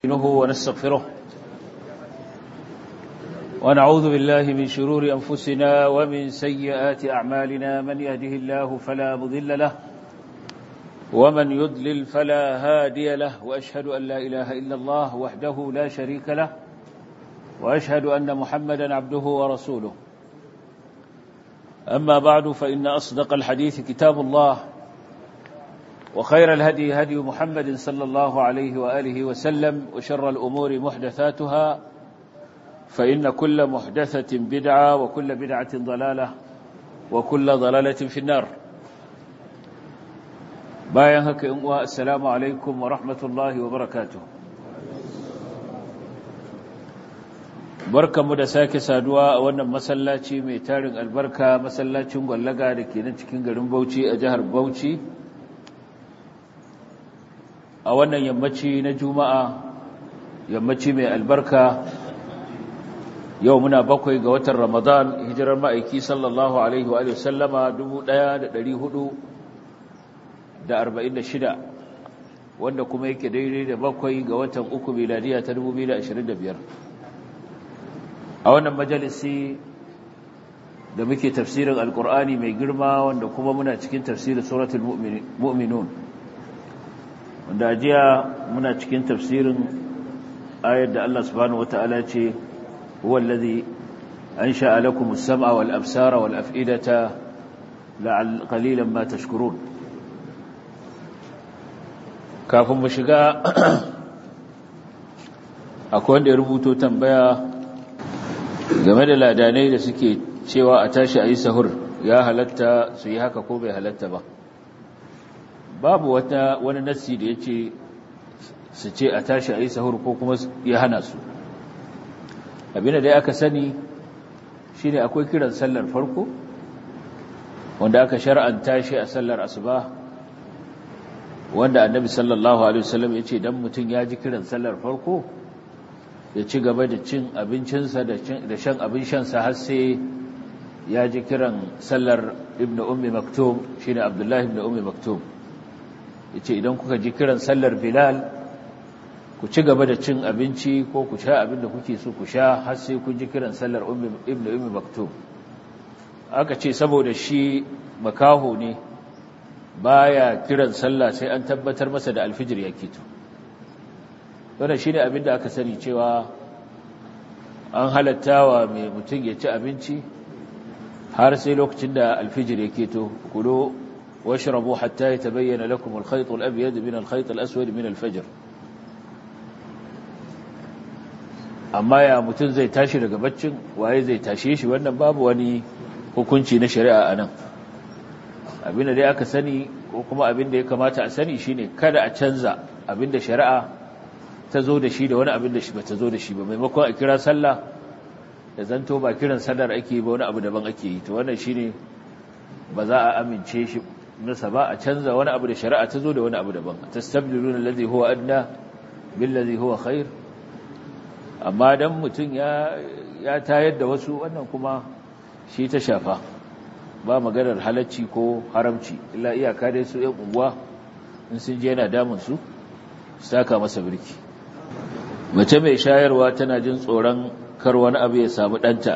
نستعينه ونستغفره ونعوذ بالله من شرور أنفسنا ومن سيئات أعمالنا من يهده الله فلا مضل له ومن يضلل فلا هادي له وأشهد أن لا إله إلا الله وحده لا شريك له وأشهد أن محمدا عبده ورسوله أما بعد فإن أصدق الحديث كتاب الله وخير الهدي هدي محمد صلى الله عليه وآله وسلم وشر الأمور محدثاتها فإن كل محدثة بدعة وكل بدعة ضلالة وكل ضلالة في النار باين هكا السلام عليكم ورحمة الله وبركاته barkanmu da sake saduwa a wannan masallaci mai tarin albarka masallacin gwallaga da ke nan cikin garin Bauchi a jihar Bauchi a wannan yammaci na juma'a yammaci mai albarka yau muna bakwai ga watan ramadan hijirar ma'aiki sallallahu alaihi wa sallama 1446 wanda kuma yake daidai da bakwai ga watan uku miladiya ta 2025 a wannan majalisi da muke tafsirin alkur'ani mai girma wanda kuma muna cikin tafsirin suratul mu'minun wanda ajiya muna cikin tafsirin ayar da Allah subhanahu wata'ala ce huwa allazi ansha'a lakum as-sam'a wal absara wal af'idata la'al qalilan ma tashkurun kafin mu shiga akwai wanda ya rubuto tambaya game da ladanai da suke cewa a tashi a yi sahur ya halatta su yi haka ko bai halatta ba babu wata wani nassi da ya ce su ce a tashi a yi sahur ko kuma ya hana su abinda dai aka sani shi ne akwai kiran sallar farko wanda aka shar'anta shi a sallar asuba wanda annabi sallallahu alaihi wasallam ya ce dan mutum ya ji kiran sallar farko ya ci gaba da cin abincinsa da shan abin shansa har sai ya ji kiran sallar ibn ummi maktum shine abdullahi ibn ummi maktum yace idan kuka ji kiran sallar bilal ku ci gaba da cin abinci ko ku sha abin da kuke so ku sha har sai kun ji kiran sallar ibn ummi maktum aka ce saboda shi makaho ne baya kiran sallah sai an tabbatar masa da alfijir ya kito wannan shine abin da aka sani cewa an halattawa mai mutum ya ci abinci har sai lokacin da alfijir ya keto kulo واشربوا حتى يتبين لكم الخيط الأبيض من الخيط الأسود من الفجر amma ya mutum zai tashi daga baccin waye zai tashe shi wannan babu wani hukunci na shari'a a nan abinda dai aka sani ko kuma abinda ya kamata a sani shine kada a canza abinda shari'a ta zo da shi da wani abinda shi bata zo da shi ba maimakon a kira sallah da zanto ba kiran sallar ake ba wani abu daban ake yi to wannan shine ba za a amince shi nasa ba a canza wani abu da shari'a ta zo da wani abu daban tastabdiluna allazi huwa adna billazi huwa khair amma dan mutun ya ya tayar da wasu wannan kuma shi ta shafa ba maganar halacci ko haramci illa iyaka dai su yan unguwa in sun je yana damun su saka masa birki mace mai shayarwa tana jin tsoron kar wani abu ya samu danta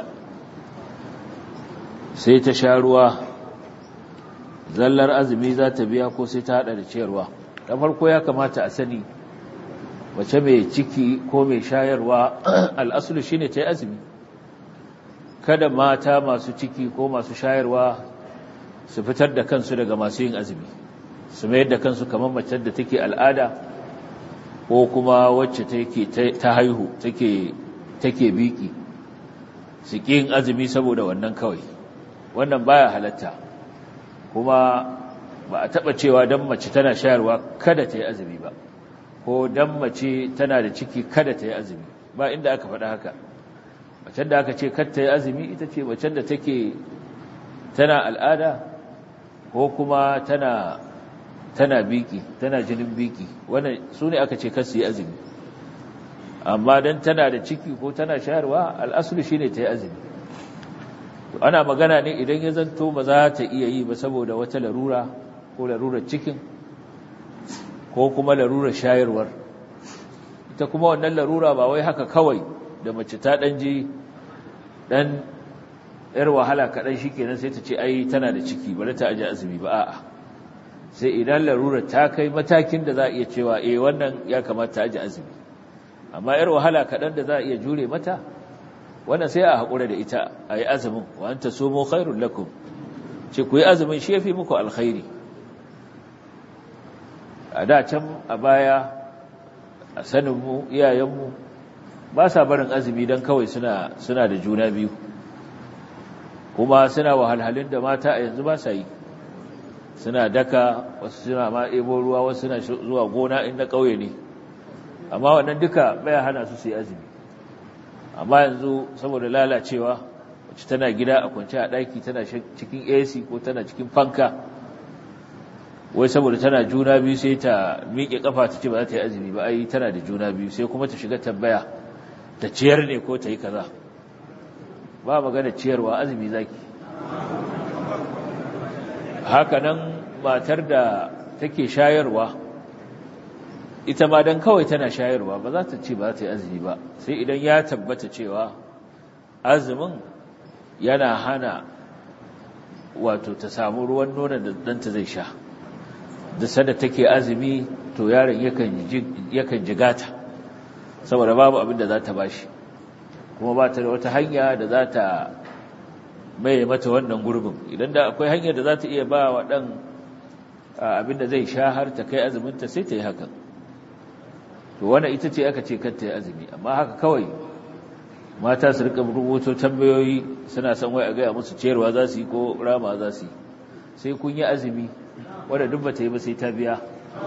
sai ta sha ruwa zallar azumi za ta biya ko sai ta hada da ciyarwa da farko ya kamata a sani wace mai ciki ko mai shayarwa al'asulu shine ta yi azumi kada mata masu ciki ko masu shayarwa su fitar da kansu daga masu yin azumi su mayar da kansu kamar macen da take al'ada ko kuma wacce ta haihu take biki su ƙi yin azumi saboda wannan kawai wannan baya halatta kuma ba a taɓa cewa don mace tana shayarwa kada ta yi azumi ba ko don mace tana da ciki kada ta yi azumi ba inda aka faɗa haka macen da aka ce kada ta yi azumi ita ce macen da take tana al'ada ko kuma tana tana biki tana jinin biki wannan su ne aka ce kasu yi azumi amma don tana da ciki ko tana shayarwa al'asulu shi ne ta yi azumi ana magana ne idan ya zanto ba za ta iya yi ba saboda wata larura ko larurar cikin ko kuma larurar shayarwar ita kuma wannan larura ba wai haka kawai da mace ta ɗan ji ɗan ‘yar wahala kaɗan shi kenan sai ta ce ai tana da ciki bari ta aji azumi ba a'a sai idan larura ta kai matakin da za a iya cewa eh wannan ya kamata ta aji azumi amma ‘yar wahala kaɗan da za a iya jure mata wannan sai a haƙura da ita a yi azumin wa an ta somo khairun lakum ce ku yi azumin shi ya fi muku alkhairi a da can a baya a saninmu iyayenmu ba sa barin azumi don kawai suna da juna biyu kuma suna wahalhalun da mata a yanzu ba sa yi suna daka wasu suna ma ebo ruwa wasu suna zuwa gona inda ƙauye ne amma wannan duka baya hana su su yi azumi amma yanzu saboda lalacewa wacce tana gida a kwanci a ɗaki tana cikin ac ko tana cikin fanka wai saboda tana juna biyu sai ta miƙe ƙafa ta ce ba za ta yi azumi ba ai tana da juna biyu sai kuma ta shiga tambaya ta ciyar ne ko ta yi kaza ba magana ciyarwa azumi zaki haka nan matar da take shayarwa ita ma dan kawai tana shayarwa ba za ta ce ba za ta yi azumi ba sai idan ya tabbata cewa azumin yana hana wato ta samu ruwan nonon da ɗanta zai sha da sada take azumi to yaron yakan jigata saboda babu abin da za ta bashi kuma ba ta da wata hanya da za ta mai mata wannan gurbin idan da akwai hanyar da za ta iya ba wa ɗan abin da zai sha har ta kai azuminta sai ta yi hakan to wannan ita ce aka ce kanta ya azumi amma haka kawai mata su rika rubuto tambayoyi suna son wai a gaya musu ciyarwa za su yi ko rama za su yi sai kun yi azumi wadda duk ba ta yi ba sai ta biya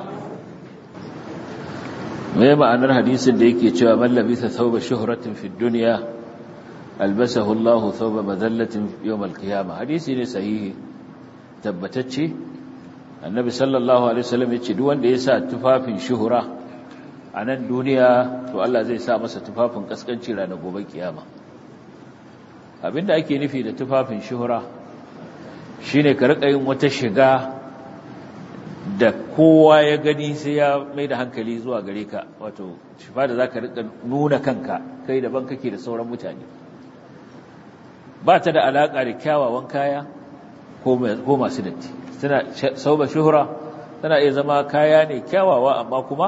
mai ma'anar hadisin da yake cewa mallabisa thawba shuhratin fi dunya albasahu Allahu thawba madallatin yawm al-qiyamah hadisi ne sahihi tabbatacce annabi sallallahu alaihi wasallam yace duk wanda ya sa tufafin shuhura a nan duniya to Allah zai sa masa tufafin kaskanci ranar gobe kiyama abinda ake nufi da tufafin shuhura shine ka rika yin wata shiga da kowa ya gani sai ya mai da hankali zuwa gare ka wato shifa da zaka rika nuna kanka kai daban kake da sauran mutane ba ta da alaka da kyawawan kaya ko masu datti tana sauba shuhura tana iya zama kaya ne kyawawa amma kuma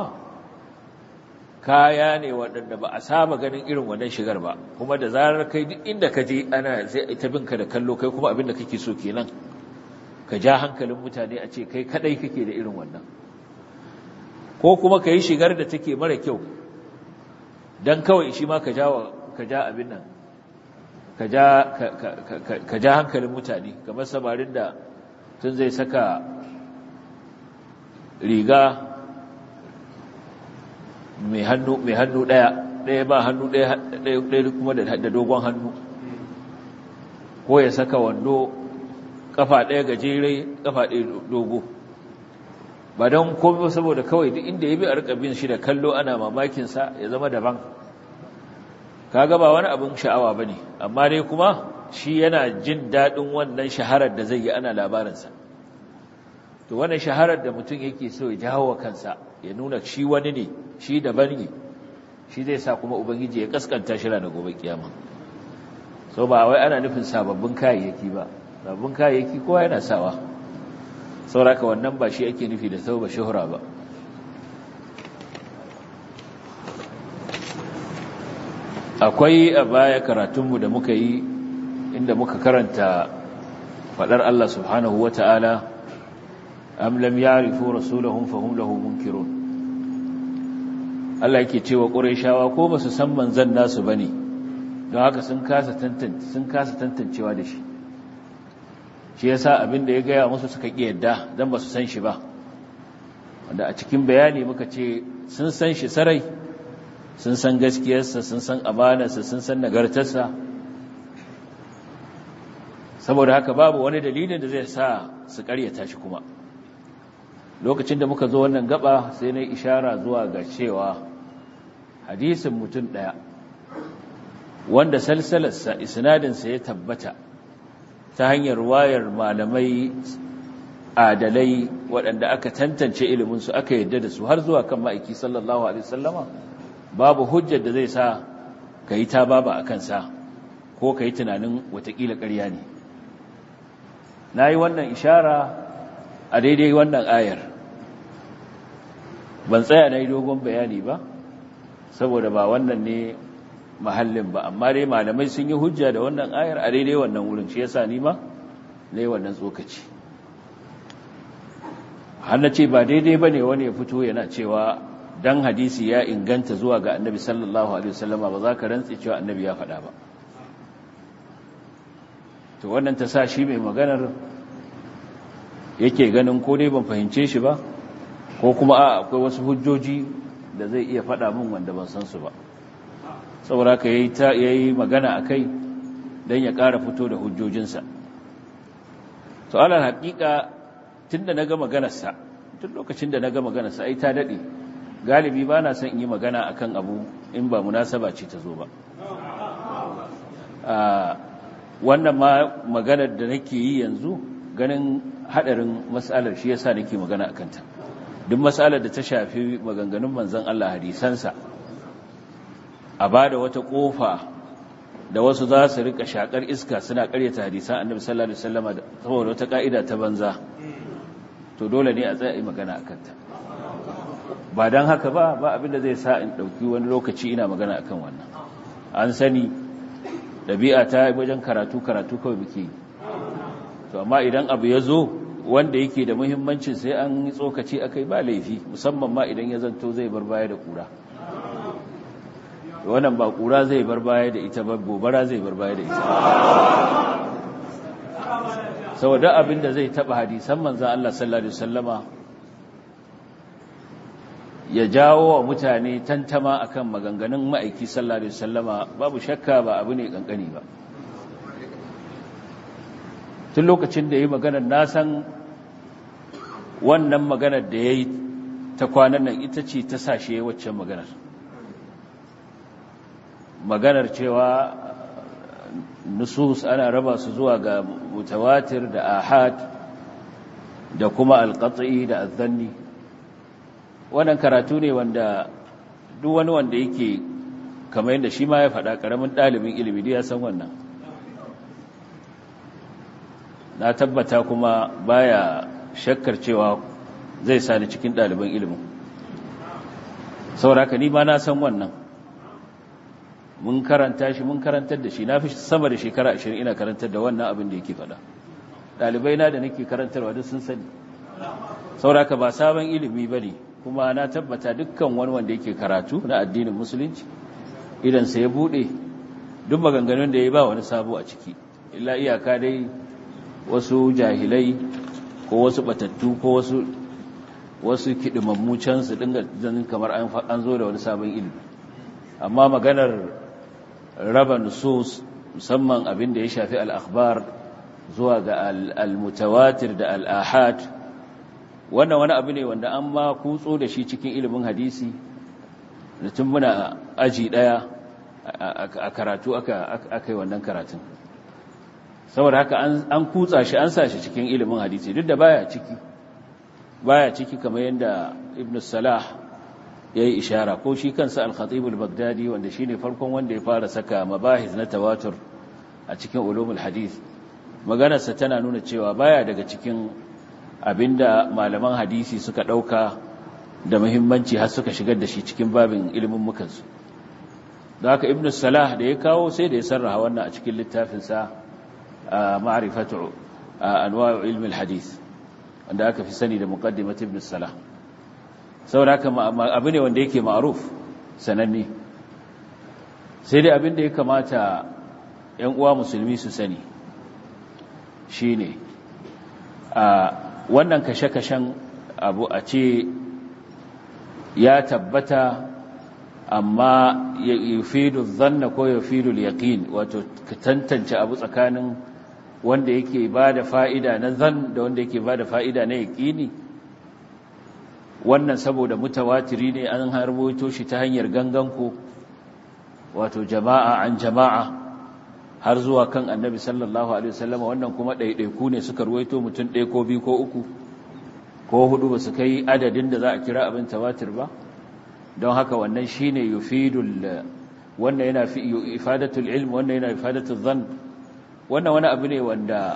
kaya ne waɗanda ba a saba ganin irin wannan shigar ba kuma da zarar kai duk inda ka je ana sai ita binka da kallo kai kuma abin da kake so kenan ka ja hankalin mutane a ce kai kadai kake da irin wannan ko kuma ka yi shigar da take mara kyau don kawai shi ma ka ja abin nan ka ja hankalin mutane kamar samarin da tun zai saka riga mai hannu mai hannu daya daya ba hannu daya daya kuma da dogon hannu ko ya saka wando kafa daya gajere kafa daya dogo ba don komai saboda kawai duk inda ya bi a rika bin shi da kallo ana mamakin sa ya zama daban kaga ba wani abin sha'awa bane amma dai kuma shi yana jin dadin wannan shaharar da zai yi ana labarin sa to wannan shaharar da mutum yake so ya jawo kansa ya nuna shi wani ne shi daban ne shi zai sa kuma ubangiji ya kaskanta shi ranar gobe kiyama so ba wai ana nufin sababbin kayayyaki ba sababbin kayayyaki kowa yana sawa sauraka wannan ba shi ake nufi da sauba shuhura ba akwai a baya karatunmu da muka yi inda muka karanta faɗar Allah subhanahu wa ta'ala am lam ya'rifu rasulahum fahum lahu munkirun Allah yake cewa Qurayshawa ko basu san manzon nasu bane don haka sun kasa tantance sun kasa tantancewa da shi shi yasa abin da ya gaya musu suka ki yadda dan basu san shi ba wanda a cikin bayani muka ce sun san shi sarai sun san gaskiyarsa sun san amanarsa sun san nagartarsa saboda haka babu wani dalilin da zai sa su karyata shi kuma lokacin da muka zo wannan gaba sai na ishara zuwa ga cewa hadisin mutum ɗaya wanda salsalarsa isnadinsa ya tabbata ta hanyar wayar malamai adalai waɗanda aka tantance iliminsu aka yadda da su har zuwa kan ma'aiki sallallahu alaihi sallama babu hujjar da zai sa ka yi ta baba a kansa ko ka yi tunanin watakila ƙarya ne na yi wannan ishara a daidai wannan ayar ban tsaya na yi dogon bayani ba saboda ba wannan ne mahallin ba amma dai malamai sun yi hujja da wannan ayar a daidai wannan wurin shi yasa ni ma na yi wannan tsokaci hannu ce ba daidai ba ne wani ya fito yana cewa dan hadisi ya inganta zuwa ga annabi sallallahu alaihi wasallama ba za ka rantsi cewa annabi ya faɗa ba to wannan ta sa shi mai maganar yake ganin ko dai ban fahimce shi ba ko kuma a akwai wasu hujjoji da zai iya faɗa min wanda ban san su ba saboda ka yayi ta yayi magana akai dan ya ƙara fito da hujjojinsa to alal haƙiƙa tunda naga maganarsa tun lokacin da naga maganarsa ai ta dade galibi ba na son in yi magana akan abu in ba munasaba ce ta zo ba wannan ma maganar da nake yi yanzu ganin hadarin mas'alar shi yasa nake magana akan ta duk mas'alar da ta shafi maganganun manzon Allah hadisansa a bada wata kofa da wasu za su rika shakar iska suna karyata hadisan annabi sallallahu alaihi wasallam saboda wata ka'ida ta banza to dole ne a tsaya yi magana akan ta ba don haka ba ba abinda zai sa in ɗauki wani lokaci ina magana akan wannan an sani ɗabi'a ta wajen karatu karatu kawai muke to amma idan abu ya zo wanda yake da muhimmancin sai an yi tsokaci akai ba laifi musamman ma idan ya zanto zai bar baya da ƙura wannan ba ƙura zai bar baya da ita ba gobara zai bar baya da ita saboda abin da zai taɓa hadisan manzan Allah sallallahu Alaihi wasallama ya jawo wa mutane tantama akan maganganun ma'aiki sallallahu alaihi wasallama babu shakka ba abu ne kankani ba tun lokacin da yayi maganar na san wannan maganar da yayi ta kwanan nan ita ce ta sashe waccan maganar maganar cewa nusus ana raba su zuwa ga mutawatir da ahad da kuma alqat'i da azzanni wannan karatu ne wanda duk wani wanda yake kamar yadda shi ma ya faɗa ƙaramin ɗalibin ilimi ya san wannan na tabbata kuma baya shakkar cewa zai sani cikin ɗaliban ilimin sauraka ni ma na san wannan mun karanta shi mun karantar da shi na fi sama da shekara ashirin ina karantar da wannan abin da yake faɗa ɗalibai na da nake karantarwa duk sun sani sauraka ba sabon ilimi ba ne kuma na tabbata dukkan wani wanda yake karatu na addinin musulunci idan sai ya bude duk maganganun da ya ba wani sabo a ciki illa iyaka dai wasu jahilai ko wasu batattu ko wasu wasu kidimammu can su dinga zanin kamar an zo da wani sabon ilimi amma maganar raba nusus musamman abin da ya shafi al-akhbar zuwa ga al-mutawatir da al-ahad wannan wani abu ne wanda an ma kutso da shi cikin ilimin hadisi da tun muna aji daya a karatu aka yi wannan karatun saboda haka an kutsa shi an sa shi cikin ilimin hadisi duk da baya ciki baya ciki kamar yadda ibn salah ya yi ishara ko shi kansa al-khatib al-baghdadi wanda shine farkon wanda ya fara saka mabahis na tawatur a cikin ulumul hadith maganarsa tana nuna cewa baya daga cikin abinda malaman hadisi suka ɗauka da muhimmanci har suka shigar da shi cikin babin ilimin mukansu da haka ibn salah da ya kawo sai da ya sarraha wannan a cikin littafinsa a ma'rifatu anwa'u ilmi hadis wanda aka fi sani da muqaddimat ibn salah saboda haka abu ne wanda yake ma'ruf sananne sai dai abin da ya kamata ‘yan uwa musulmi su sani shine a wannan kashe-kashen abu a ce ya tabbata amma ya yufidu zanna ko ya yufidu yaqin wato ka tantance abu tsakanin wanda yake ba da fa'ida na zan da wanda yake ba da fa'ida na yaƙini wannan saboda mutawatiri ne an harboto shi ta hanyar ganganku wato jama'a an jama'a har zuwa kan annabi sallallahu alaihi wasallama wannan kuma ɗaiɗaiku ne suka ruwaito mutum ɗaya ko biyu ko uku ko hudu ba su kai adadin da za a kira abin tawatir ba don haka wannan shine yufidul wannan yana fi ifadatul ilm wannan yana ifadatul dhann wannan wani abu ne wanda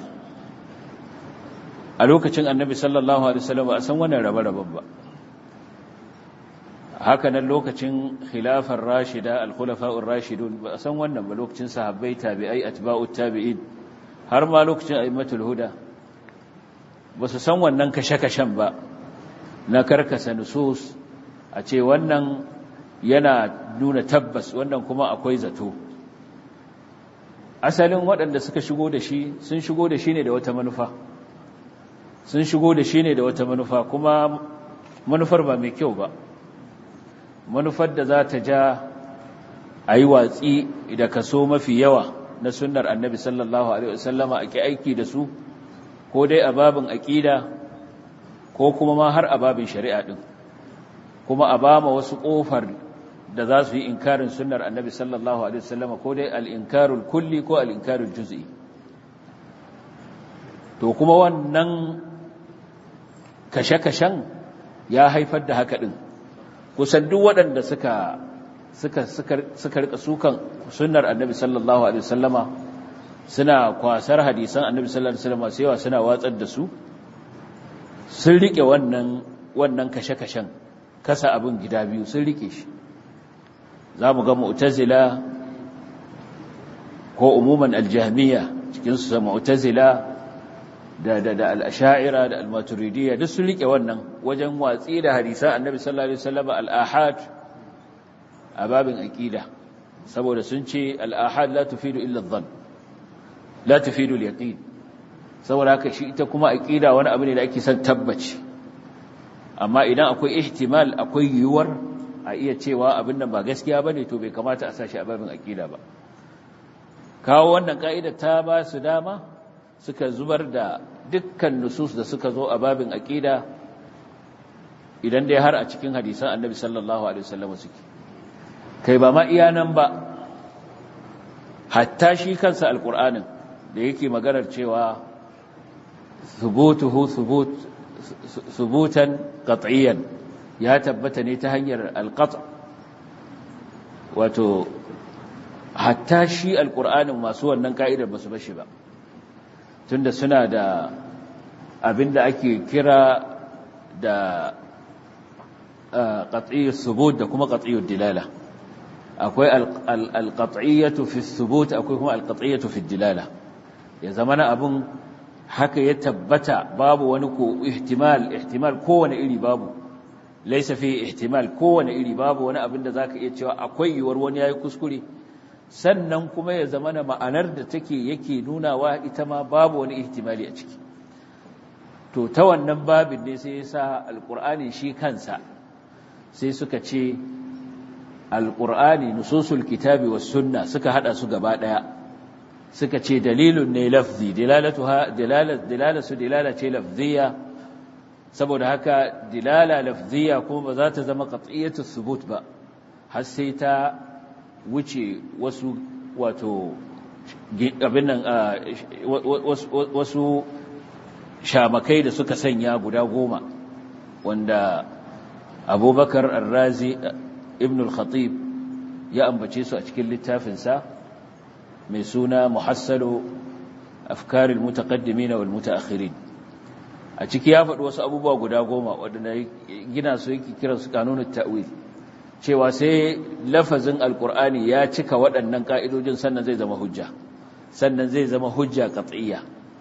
a lokacin annabi sallallahu alaihi wasallam a san wannan rabe-raben ba haka nan lokacin khilafar rashida al-khulafa'ur rashidun ba a san wannan ba lokacin sahabbai tabi'ai atba'ut tabi'in har ma lokacin a'immatul huda ba su san wannan kashe-kashen ba na karkasa nusus a ce wannan yana nuna tabbas wannan kuma akwai zato asalin waɗanda suka shigo da shi sun shigo da shi ne da wata manufa sun shigo da shi ne da wata manufa kuma manufar ba mai kyau ba manufar da za ta ja a yi watsi da kaso mafi yawa na sunnar annabi sallallahu alaihi wasallama ake aiki da su ko dai a babin aƙida ko kuma ma har a babin shari'a ɗin kuma a ba ma wasu ƙofar da za su yi inkarin sunnar annabi sallallahu alaihi wasallama ko dai al'inkarul kulli ko al'inkarul juz'i to kuma wannan kashe-kashen ya haifar da haka ɗin kusan duk waɗanda suka suka suka rika sukan sunnar annabi sallallahu alaihi wasallama suna kwasar hadisan annabi sallallahu alaihi wasallama sai yawa suna watsar da su sun rike wannan wannan kashe-kashen kasa abin gida biyu sun rike shi zamu ga mu'tazila ko umuman aljahmiya cikin su mu'tazila da da da al-ash'ira da al-maturidiyya duk sun rike wannan wajen watsi da hadisan annabi sallallahu alaihi wasallama al-ahad a babin aqida saboda sun ce al-ahad la tufidu illa adh-dhann la tufidu al-yaqin saboda haka shi ita kuma aqida wani abu ne da ake son tabbaci amma idan akwai ihtimal akwai yiwuwar a iya cewa abin nan ba gaskiya bane to bai kamata a sashi a babin aqida ba kawo wannan ka'ida ta ba su dama suka zubar da dukkan nusus da suka zo a babin aqida idan dai har a cikin hadisan annabi sallallahu alaihi wasallam suke kai ba ma iya nan ba hatta shi kansa alqur'anin da yake maganar cewa thubutuhu thubut thubutan qat'iyan ya tabbata ne ta hanyar alqat' wato hatta shi alqur'anin masu wannan ka'idar basu bashi ba tunda suna da abinda ake kira da qat'iyyat thubut da kuma qat'iyyat dilala akwai alqat'iyyatu fi thubut akwai kuma alqat'iyyatu fi dilala ya zamana abun haka ya tabbata babu wani ko ihtimal ihtimal kowane iri babu laysa fi ihtimal kowane iri babu wani abin da zaka iya cewa akwai yiwuwar wani yayi kuskure sannan kuma ya zamana ma'anar da take yake nunawa ita ma babu wani ihtimali a ciki to ta wannan babin ne sai yasa alqur'ani shi kansa sai suka ce alqur'ani nususul kitabi was sunna suka hada su gaba daya suka ce dalilun ne lafzi dilalatuha dilalatu dilala ce lafziya saboda haka dilala lafziya kuma ba za ta zama qat'iyatu thubut ba har sai ta wuce wasu wato abin nan wasu shamakai da suka sanya guda goma wanda abubakar arrazi ibn al-khatib ya ambace su a cikin littafinsa mai suna muhassalu afkaril mutaqaddimin wal mutaakhirin a ciki ya faɗi wasu abubuwa guda goma waɗanda gina su yake kiran su kanunut ta'wil cewa sai lafazin alqur'ani ya cika waɗannan ka'idojin sannan zai zama hujja sannan zai zama hujja qat'iyya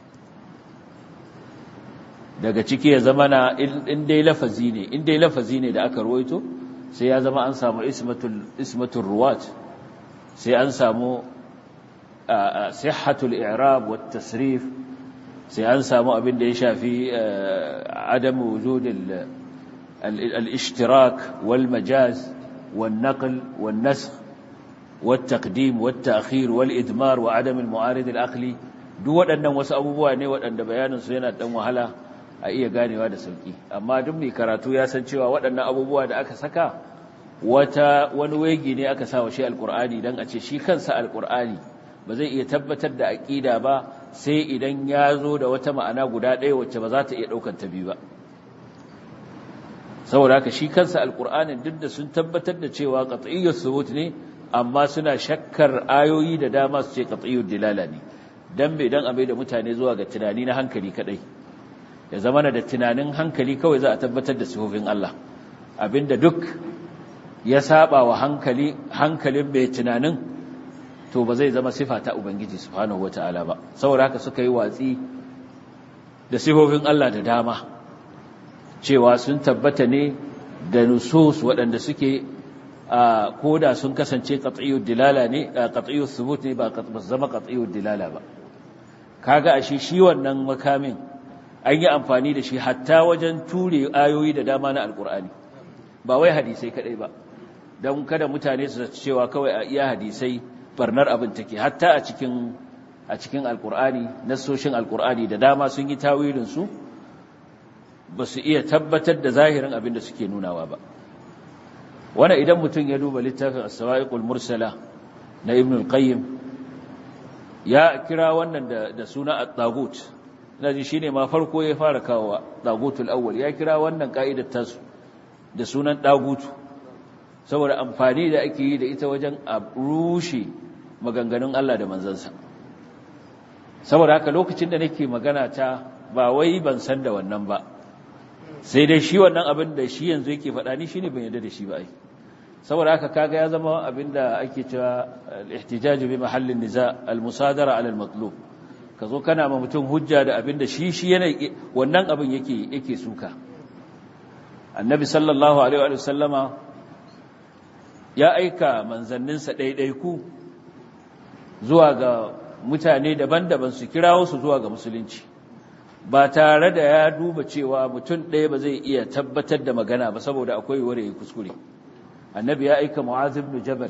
daga ciki ya zama na in dai lafazi ne in dai lafazi ne da aka ruwaito sai ya zama an samu ismatul ismatul ruwat sai an samu sihhatul i'rab wat tasrif sai an samu abin da ya shafi adam wujud al-ishtirak wal majaz wan naql wan nasakh wat taqdim wat ta'khir wal idmar wa adam al-mu'arid al-aqli duk waɗannan wasu abubuwa ne waɗanda bayanin su yana dan wahala a iya ganewa da sauki amma duk mai karatu ya san cewa waɗannan abubuwa da aka saka wata wani wegi ne aka sa wa shi alqur'ani dan a ce shi kansa alqur'ani ba zai iya tabbatar da aƙida ba sai idan ya zo da wata ma'ana guda ɗaya wacce ba za ta iya ɗaukar ta biyu ba saboda haka shi kansa alqur'anin duk da sun tabbatar da cewa qat'iyyus subut ne amma suna shakkar ayoyi da dama su ce qat'iyyud dilala ne dan bai dan abai da mutane zuwa ga tunani na hankali kadai ya zama da tunanin hankali kawai za a tabbatar da sifofin Allah abinda duk ya saba wa hankali hankalin bai tunanin to ba zai zama sifa ta ubangiji subhanahu wataala ba saboda haka suka yi watsi da sifofin Allah da dama cewa sun tabbata ne da nusus waɗanda suke a koda sun kasance qat'iyyud dilala ne qat'iyyus thubut ne ba zama qat'iyyud dilala ba kaga ashe shi wannan makamin an yi amfani da shi hatta wajen ture ayoyi da dama na alkur'ani ba wai hadisai kadai ba don kada mutane su cewa kawai a iya hadisai barnar abin take hatta a cikin a cikin alkur'ani nassoshin alkur'ani da dama sun yi tawilin su ba su iya tabbatar da zahirin abin da suke nunawa ba wannan idan mutum ya duba littafin as-sawa'iqul mursala na ibn al-qayyim ya kira wannan da, da suna at-tagut naji shine ma farko ya fara kawo tagutul awwal ya kira wannan ka'idar tasu da sunan tagutu saboda amfani da ake yi da ita wajen a rushe maganganun Allah da manzansa saboda haka lokacin da nake magana ta ba wai ban san da wannan ba sai dai shi wannan abin da shi yanzu yake faɗa ni shine ban yarda da shi ba ai saboda haka kaga ya zama abin da ake cewa al-ihtijaj bi mahallin niza al-musadara ala al-matlub kazo kana ma mutum hujja da abin da shi shi yana wannan abin yake yake suka annabi sallallahu alaihi wa sallama ya aika manzanninsa ɗaiɗaiku zuwa ga mutane daban-daban su kirawo su zuwa ga musulunci ba tare da ya duba cewa mutum ɗaya ba zai iya tabbatar da magana ba saboda akwai ware ya kuskure annabi ya aika mu'az ibn jabal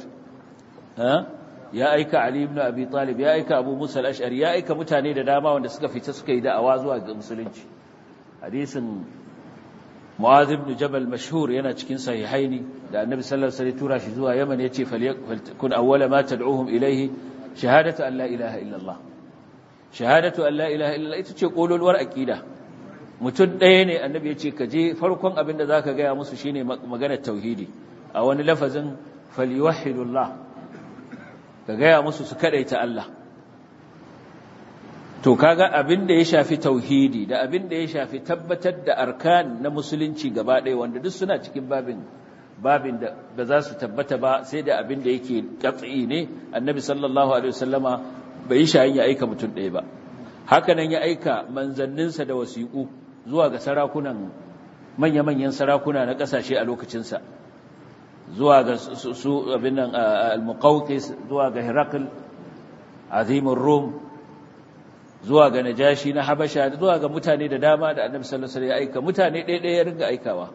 ya aika ali ibn abi talib ya aika abu musa al-ash'ari ya aika mutane da dama wanda suka fita suka yi da'awa zuwa ga musulunci hadisin mu'az ibn jabal mashhur yana cikin sahihaini da annabi sallallahu alaihi wasallam tura shi zuwa yaman yace falyakun awwala ma tad'uhum ilayhi shahadatu an la ilaha illa allah shahadatu an la ilaha illa ita ce kololuwar aqida mutum ɗaya ne annabi ya ce ka je farkon abin da zaka gaya musu shine maganar tauhidi a wani lafazin falyuwahhidullah ka gaya musu su kadaita Allah to kaga abin da ya shafi tauhidi da abin da ya shafi tabbatar da arkan na musulunci gaba ɗaya wanda duk suna cikin babin babin da ba za su tabbata ba sai da abin da yake katsi ne annabi sallallahu alaihi wasallama bai yi shayin ya aika mutum ɗaya ba hakanan ya aika manzanninsa da wasiƙu zuwa ga sarakunan manya-manyan sarakuna na ƙasashe a lokacinsa zuwa ga su abin nan al-muqawqis zuwa ga Herakl azimin Rum zuwa ga Najashi na Habasha zuwa ga mutane da dama da Annabi sallallahu alaihi wasallam ya aika mutane ɗaya ɗaya ya ringa aikawa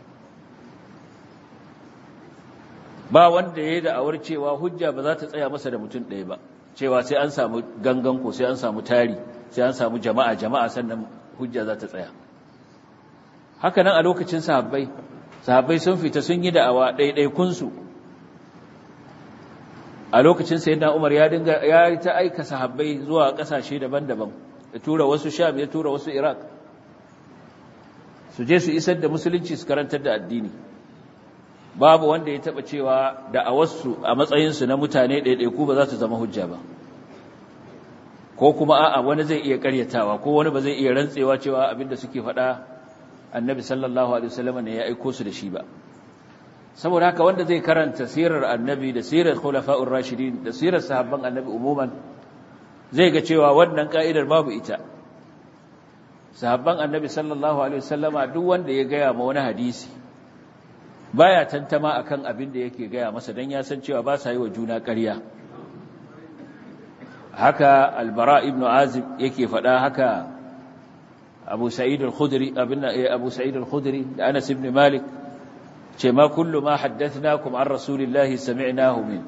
ba wanda yayi da awar cewa hujja ba za ta tsaya masa da mutum ɗaya ba cewa sai an samu gangan ko sai an samu tari sai an samu jama'a jama'a sannan hujja za ta tsaya haka nan a lokacin sahabbai sahabbai sun fita sun yi da'awa ɗaiɗaikunsu a lokacin sayyidina Umar ya dinga ya ta aika sahabbai zuwa ƙasashe daban-daban ya tura wasu Sham ya tura wasu Iraq su je su isar da musulunci su karantar da addini babu wanda ya taba cewa da'awarsu a matsayinsu na mutane ɗaiɗaiku ba za su zama hujja ba ko kuma a'a wani zai iya karyatawa ko wani ba zai iya rantsewa cewa abinda suke faɗa annabi sallallahu alaihi wasallam ne ya aiko su da shi ba saboda haka wanda zai karanta sirar annabi da sirar khulafa'ur rashidin da sirar sahabban annabi umuman zai ga cewa wannan ka'idar babu ita sahabban annabi sallallahu alaihi wasallama duk wanda ya gaya ma wani hadisi baya tantama akan abin da yake gaya masa dan ya san cewa ba sa yi wa juna ƙarya haka albara ibnu azib yake faɗa haka abu sa'id al-khudri abinna abu sa'id al-khudri da anas ibn malik ce ma kullu ma haddathnakum an rasulillahi sami'nahu min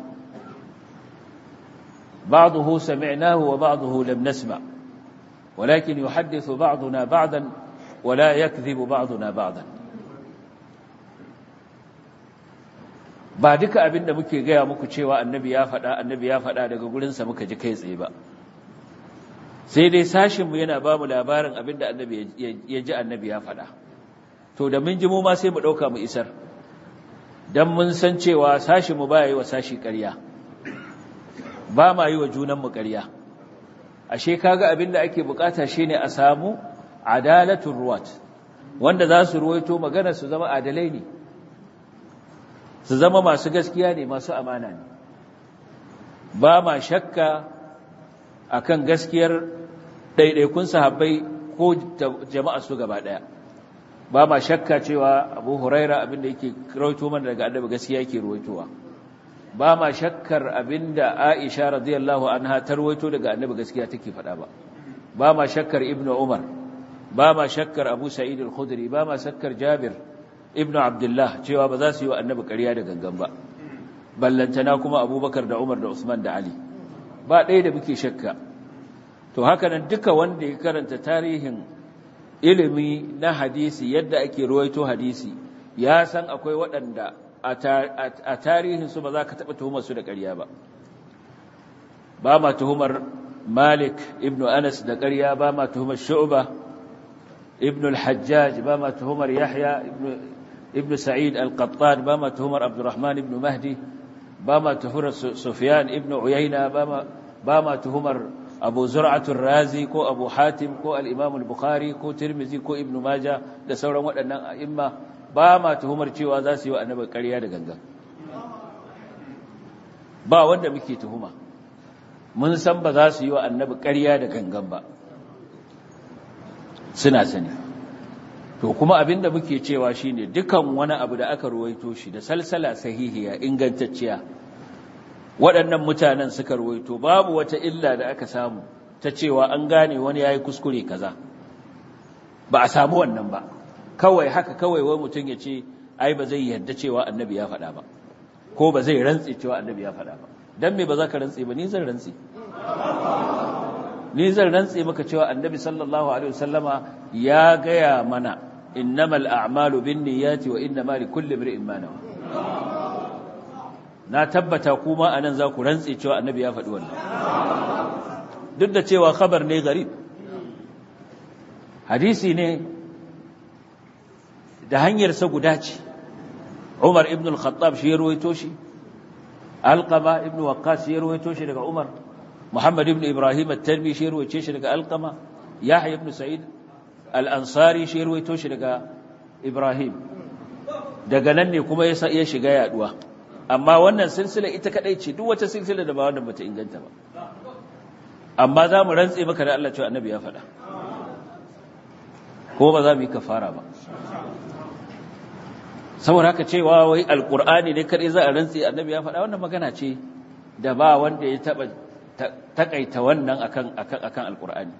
بعضه سمعناه وبعضه لم نسمع ولكن يحدث بعضنا بعضا ولا يكذب بعضنا بعضا ba duka abin da muke gaya muku cewa annabi ya faɗa annabi ya faɗa daga gurinsa muka ji kai tsaye ba sai dai sashinmu yana ba mu labarin abin da annabi ya ji annabi ya faɗa to da mun ji mu ma sai mu ɗauka mu isar don mun san cewa sashi mu ba yi wa sashi ƙarya ba ma yi wa junanmu ƙarya ashe kaga abin da ake bukata shine a samu adalatun ruwat wanda za su ruwaito magana su zama adalai ne su zama masu gaskiya ne masu amana ne ba ma shakka akan gaskiyar ɗaiɗaikun sahabbai ko jama'a su gaba ɗaya ba ma shakka cewa abu huraira abinda yake rawaito mana daga annabi gaskiya yake ruwaitowa ba ma shakkar abinda aisha radiyallahu anha ta ruwaito daga annabi gaskiya take faɗa ba ba ma shakkar ibnu umar ba ma shakkar abu sa'id al-khudri ba ma shakkar jabir ibnu abdullah cewa ba za su yi wa annabi ƙarya da gangan ba ballantana kuma abubakar da umar da usman da ali ba ɗaya da muke shakka to haka nan duka wanda ya karanta tarihin ilimi na hadisi yadda ake ruwaito hadisi ya san akwai waɗanda a tarihinsu ba za ka taɓa tuhumar su da ƙarya ba ba ma tuhumar malik ibn anas da ƙarya ba ma tuhumar shu'ba ibn al-hajjaj ba ma tuhumar yahya ibn sa'id al-qattan ba ma tuhumar abdurrahman ibn mahdi ba ma tuhumar sufyan ibn uyayna ba ma tuhumar abu zur'atul razi ko abu hatim ko al-imam al-bukhari ko tirmizi ko ibnu maja da sauran waɗannan a'imma ba ma tuhumar cewa za su yi wa annabi ƙarya da gangan ba wanda muke tuhuma mun san ba za su yi wa annabi ƙarya da gangan ba suna sani to kuma abinda muke cewa shine dukan wani abu da aka ruwaito shi da salsala sahihiya ingantacciya waɗannan mutanen suka ruwaito babu wata illa da aka samu ta cewa an gane wani ya yi kuskure kaza ba a samu wannan ba kawai haka kawai wai mutum ya ce ai ba zai yarda cewa annabi ya faɗa ba ko ba zai rantse cewa annabi ya faɗa ba don me ba za ka rantse ba ni zan rantse ni zan rantse maka cewa annabi sallallahu alaihi wasallama ya gaya mana innamal a'malu binniyati wa innamal likulli imrin ma nawa na tabbata kuma anan za ku rantse cewa annabi ya faɗi wannan duk da cewa khabar ne garib hadisi ne da hanyarsa guda ce Umar ibn al-Khattab shi ya ruwaito shi Alqama ibn Waqqas shi ya ruwaito shi daga Umar Muhammad ibn Ibrahim at-Talbi shi ya ruwaice shi daga Alqama Yahya ibn Sa'id al-Ansari shi ya ruwaito shi daga Ibrahim daga nan ne kuma ya shiga yaduwa amma wannan silsila ita kadai ce duk wata silsila da ba wannan bata inganta ba amma za mu rantse maka da Allah cewa annabi ya faɗa ko ba za mu yi kafara ba saboda haka cewa wai alkur'ani ne kadai za a rantse annabi ya faɗa wannan magana ce da ba wanda ya taba takaita wannan akan akan akan alkur'ani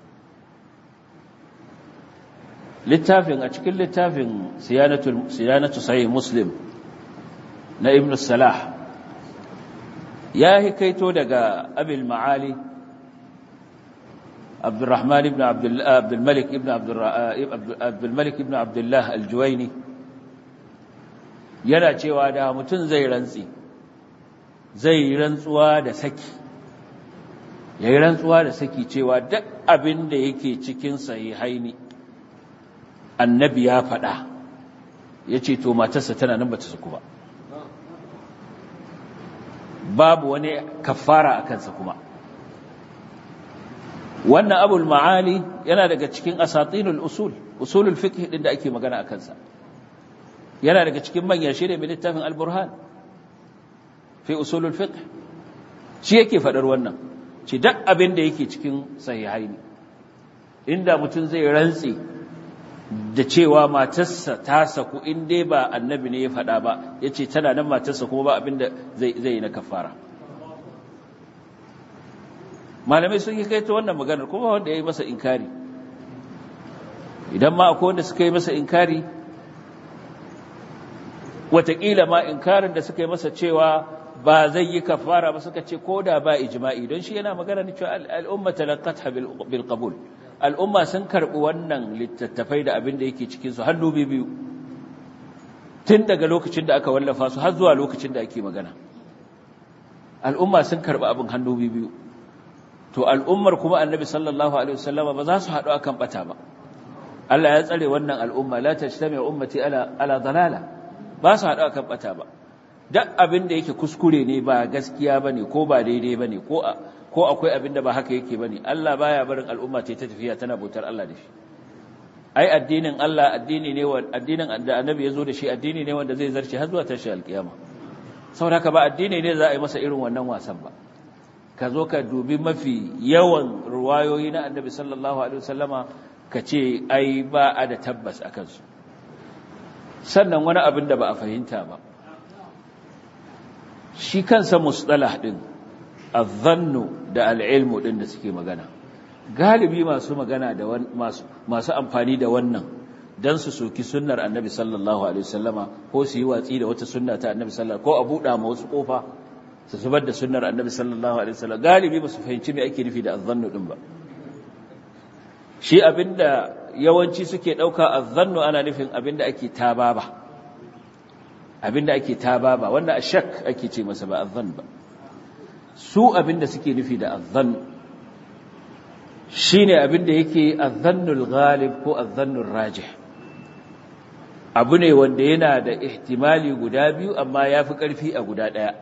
littafin a cikin littafin siyanatul siyanatu sahih muslim na ibn salah ya hikaito daga abil ma'ali abdurrahman ibn abdul malik ibn abdul malik ibn abdullah al-juwaini yana cewa da mutum zai rantsi zai rantsuwa da saki yayi rantsuwa da saki cewa duk abin da yake cikin sahihaini annabi ya faɗa yace to matarsa tana nan bata saku ba babu wani kafara a kansa kuma wannan abul ma'ali yana daga cikin asatinul usul usulul fiqh din da ake magana a kansa yana daga cikin manyan shirye mai littafin al-burhan fi usulul fiqh shi yake fadar wannan ci duk abin da yake cikin sahihaini inda mutum zai rantsi da cewa matarsa ta saku in dai ba annabi ne ya faɗa ba ya ce tana nan matarsa kuma ba abin da zai yi na kafara malamai sun yi kai ta wannan maganar kuma wanda ya yi masa inkari idan ma akwai wanda suka yi masa inkari wataƙila ma inkarin da suka yi masa cewa ba zai yi kafara ba suka ce ko da ba ijma'i don shi yana magana ne cewa al'umma talaqatha bil qabul al'umma sun karɓi wannan littattafai da abin da yake cikinsu hannu biyu tun daga lokacin da aka wallafa su har zuwa lokacin da ake magana al'umma sun karɓi abin hannu biyu to al'ummar kuma annabi sallallahu alaihi wasallama ba za su haɗu akan ɓata ba Allah ya tsare wannan al'umma la tajtami ummati ala ala dalala ba su hada kan bata ba duk abin da yake kuskure ne ba gaskiya bane ko ba daidai bane ko ko akwai abin da ba haka yake bane Allah baya barin al'umma ta tafiya tana bautar Allah da shi ai addinin Allah addini ne addinin da annabi ya zo da shi addini ne wanda zai zarce har zuwa tashi alkiyama saboda haka ba addini ne za a yi masa irin wannan wasan ba ka zo ka dubi mafi yawan ruwayoyi na annabi sallallahu alaihi wasallama ka ce ai ba a da tabbas a kansu sannan wani abin da ba a fahimta ba shi kansa mustalah din azzannu da al'ilmu din da suke magana galibi masu magana da masu masu amfani da wannan dan su soki sunnar annabi sallallahu alaihi wasallama ko su yi watsi da wata sunna ta annabi sallallahu ko a buɗa ma wasu kofa su zubar da sunnar annabi sallallahu alaihi wasallam galibi ba su fahimci me ake nufi da azzannu din ba shi abinda yawanci suke dauka azzannu ana nufin abinda ake tababa abinda ake tababa wanda ashak ake ce masa ba azzan ba su abinda suke nufi da azzan shine abinda yake azzannul ghalib ko azzannul rajih abu ne wanda yana da ihtimali guda biyu amma yafi karfi a guda daya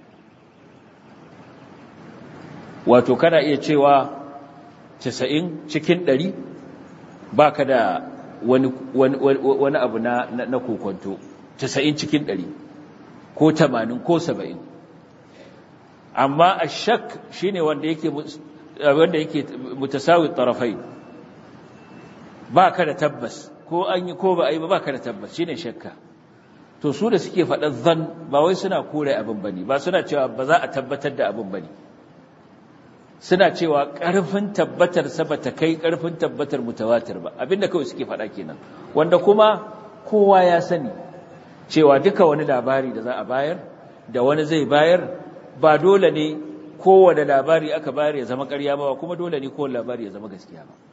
wato kana iya cewa 90 cikin 100 baka da wani wani abu na na kokonto 90 cikin 100 ko 80 ko 70 amma ashak shine wanda yake wanda yake mutasawi tarafai baka da tabbas ko an yi ko ba a yi ba baka da tabbas shine shakka to su da suke faɗa zan ba wai suna kore abin bane ba suna cewa ba za a tabbatar da abin bane suna cewa ƙarfin tabbatar sa bata kai ƙarfin tabbatar mutawatir ba abinda kawai suke faɗa kenan wanda kuma kowa ya sani cewa duka wani labari da za a bayar da wani zai bayar ba dole ne kowane labari aka bayar ya zama ƙarya ba kuma dole ne kowane labari ya zama gaskiya ba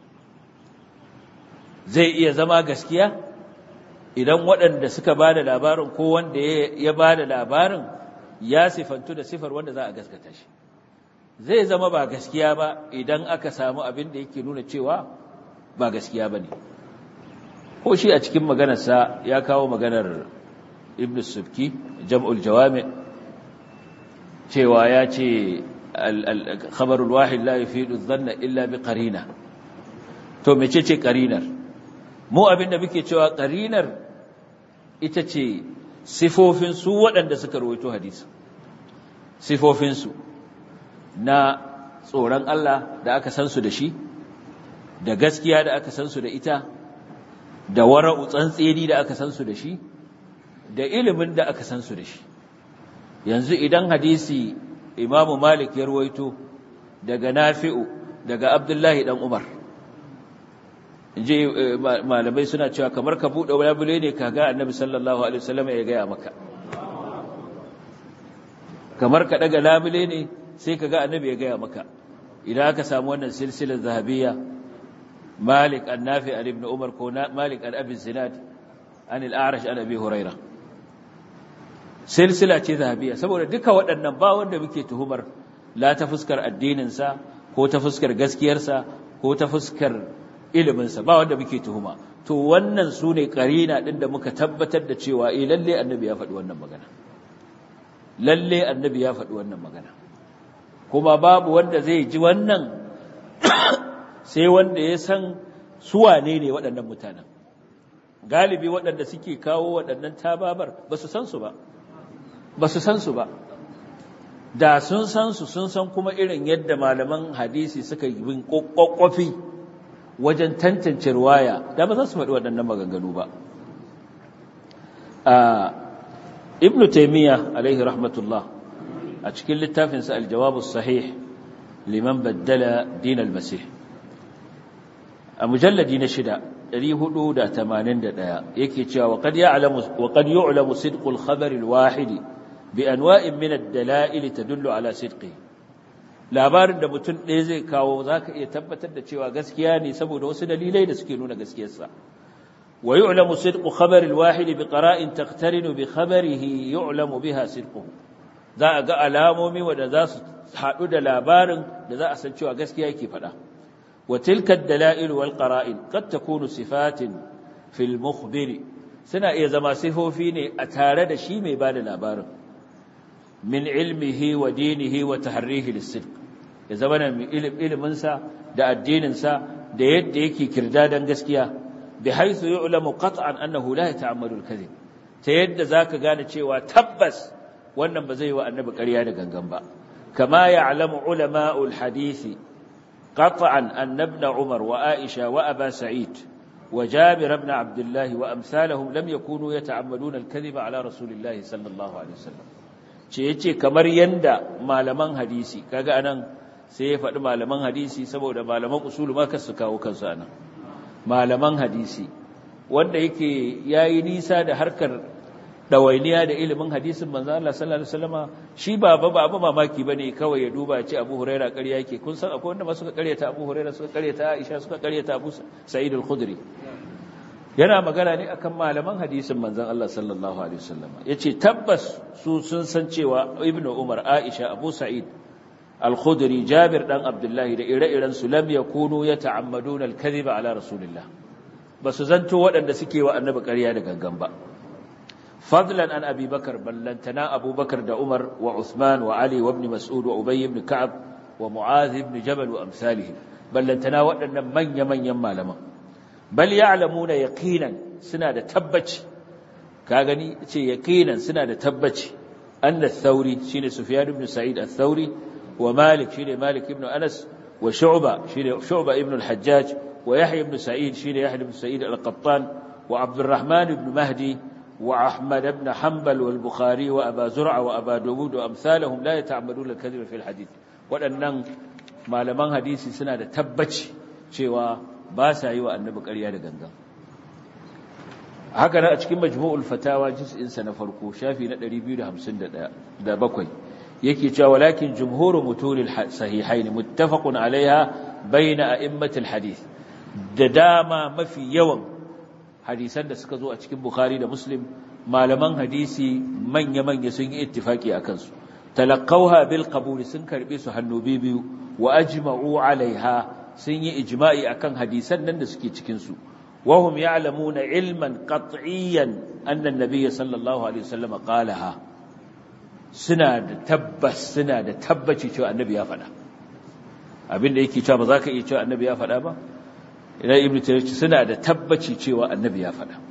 zai iya zama gaskiya idan waɗanda suka ba da labarin ko wanda ya ba da labarin ya sifantu da sifar wanda za a gaskata shi zai zama ba gaskiya ba idan aka samu abin da yake nuna cewa ba gaskiya ba ne ko shi a cikin maganarsa ya kawo maganar ibn subki jam'ul jawami cewa ya ce khabarul wahid la yufidu dhanna illa bi qarina to mece ce qarinar mu abinda muke cewa qarinar ita ce sifofin su waɗanda suka rawaito hadisi sifofin su na tsoron Allah da aka san su da shi da gaskiya da aka san su da ita da wara'u tsantseni da aka san su da shi da ilimin da aka san su da shi yanzu idan hadisi imamu malik ya ruwaito daga nafi'u daga abdullahi dan umar inji malamai suna cewa kamar ka buɗe labule ne ka ga annabi sallallahu alaihi wasallam ya gaya maka kamar ka daga labule ne sai ka ga annabi ya gaya maka idan aka samu wannan silsilar zahabiyya malik an nafi an ibn umar ko malik an abi zinad an al-a'rash an abi hurairah silsila ce zahabiya saboda duka waɗannan ba wanda muke tuhumar la ta fuskar addininsa ko ta fuskar gaskiyarsa ko ta fuskar iliminsa ba wanda muke tuhuma to wannan su ne ƙarina ɗin da muka tabbatar da cewa eh lalle annabi ya faɗi wannan magana lalle annabi ya faɗi wannan magana kuma babu wanda zai ji wannan sai wanda ya san su wane ne waɗannan mutanen galibi waɗanda suke kawo waɗannan tababar ba su san su ba ba su san su ba da sun san su sun san kuma irin yadda malaman hadisi suka yi bin kokkofi wajen tantance ruwaya da ba za su faɗi waɗannan maganganu ba ibnu taymiya alaihi rahmatullah a cikin littafinsa aljawabus sahih liman baddala din almasih a mujalladi na shida 481 yake cewa wa qad ya'lamu wa qad yu'lamu sidqul khabar alwahidi bi anwa'in min ad-dala'il tadullu ala sidqihi labarin da mutum ɗaya zai kawo zaka iya tabbatar da cewa gaskiya ne saboda wasu dalilai da suke nuna gaskiyarsa wa yu'lamu sidqu khabar al-wahid bi qara'in taqtarinu bi khabarihi yu'lamu biha sidquhu za a ga alamomi wanda za su haɗu da labarin da za a san cewa gaskiya yake faɗa wa tilka ad-dala'il wal qara'in qad takunu sifatin fil mukhbiri suna iya zama sifofi ne a tare da shi mai bada labarin min ilmihi wa dinihi wa tahrihi lis-sidq ya zama na ilimin sa da addinin sa da yadda yake kirdadan gaskiya bi haythu yu'lamu qat'an annahu la yata'ammadu al-kadhib ta yadda zaka gane cewa tabbas wannan ba zai wa annabi ƙarya da gangan ba kama ya'lamu ulama'ul hadisi qat'an anna ibn umar wa aisha wa aba sa'id wa jabir ibn abdullah wa amsalahum lam yakunu yata'ammaduna al-kadhiba ala rasulillahi sallallahu alaihi wasallam ce yace kamar yanda malaman hadisi kaga anan sai ya faɗi malaman hadisi saboda malaman usulu ma kasu kawo kansu anan malaman hadisi wanda yake yayi nisa da harkar dawainiya da ilimin hadisin manzo Allah sallallahu alaihi wasallama shi ba ba ba mamaki bane kawai ya duba ya ce Abu Huraira ƙarya yake kun san akwai wanda ma suka ƙaryata Abu Huraira suka ƙaryata Aisha suka ƙaryata Abu Sa'id al-Khudri yana magana ne akan malaman hadisin manzon Allah sallallahu alaihi wasallama yace tabbas su sun san cewa Ibn Umar Aisha Abu Sa'id al-Khudri Jabir dan Abdullahi da ire-iren su lam yakunu yata'ammaduna al-kadhiba ala Rasulillah basu zanto waɗanda suke wa annabi ƙarya da gangan ba فضلا عن أبي بكر بل لنتنا أبو بكر دا عمر وعثمان وعلي وابن مسعود وأبي بن كعب ومعاذ بن جبل وأمثالهم بل لنتنا وأن من يمن يما لما بل يعلمون يقينا سنة تبج كاغني يقينا سنة تبج أن الثوري شين سفيان بن سعيد الثوري ومالك شين مالك بن أنس وشعبة شين شعبة ابن الحجاج ويحيى بن سعيد شين يحيى بن سعيد القطان وعبد الرحمن بن مهدي وأحمد بن حنبل والبخاري وأبا زرع وأبا داود وأمثالهم لا يتعمدون الكذب في الحديث waɗannan malaman hadisi suna da tabbaci cewa ba sa yi wa annabi ƙarya da gangan haka nan a cikin majmu'ul fatawa juz'insa na farko shafi na 251 da bakwai yake cewa walakin jumhuru mutunil sahihain muttafaqun alaiha baina a'immatil hadith da dama mafi yawan hadisan da suka zo a cikin Bukhari da Muslim malaman hadisi manya-manya sun yi ittifaki a kansu talaqawha bil qabul sun karbe su hannu biyu wa ajma'u alaiha sun yi ijma'i akan hadisan nan da suke cikin su wa hum ya'lamuna ilman qat'iyyan anna an-nabiy sallallahu alaihi wasallam qalaha suna da tabbas suna da tabbaci cewa annabi ya faɗa abinda yake cewa ba za ka iya cewa annabi ya faɗa ba idan ibn taymiyyah suna da tabbaci cewa annabi ya faɗa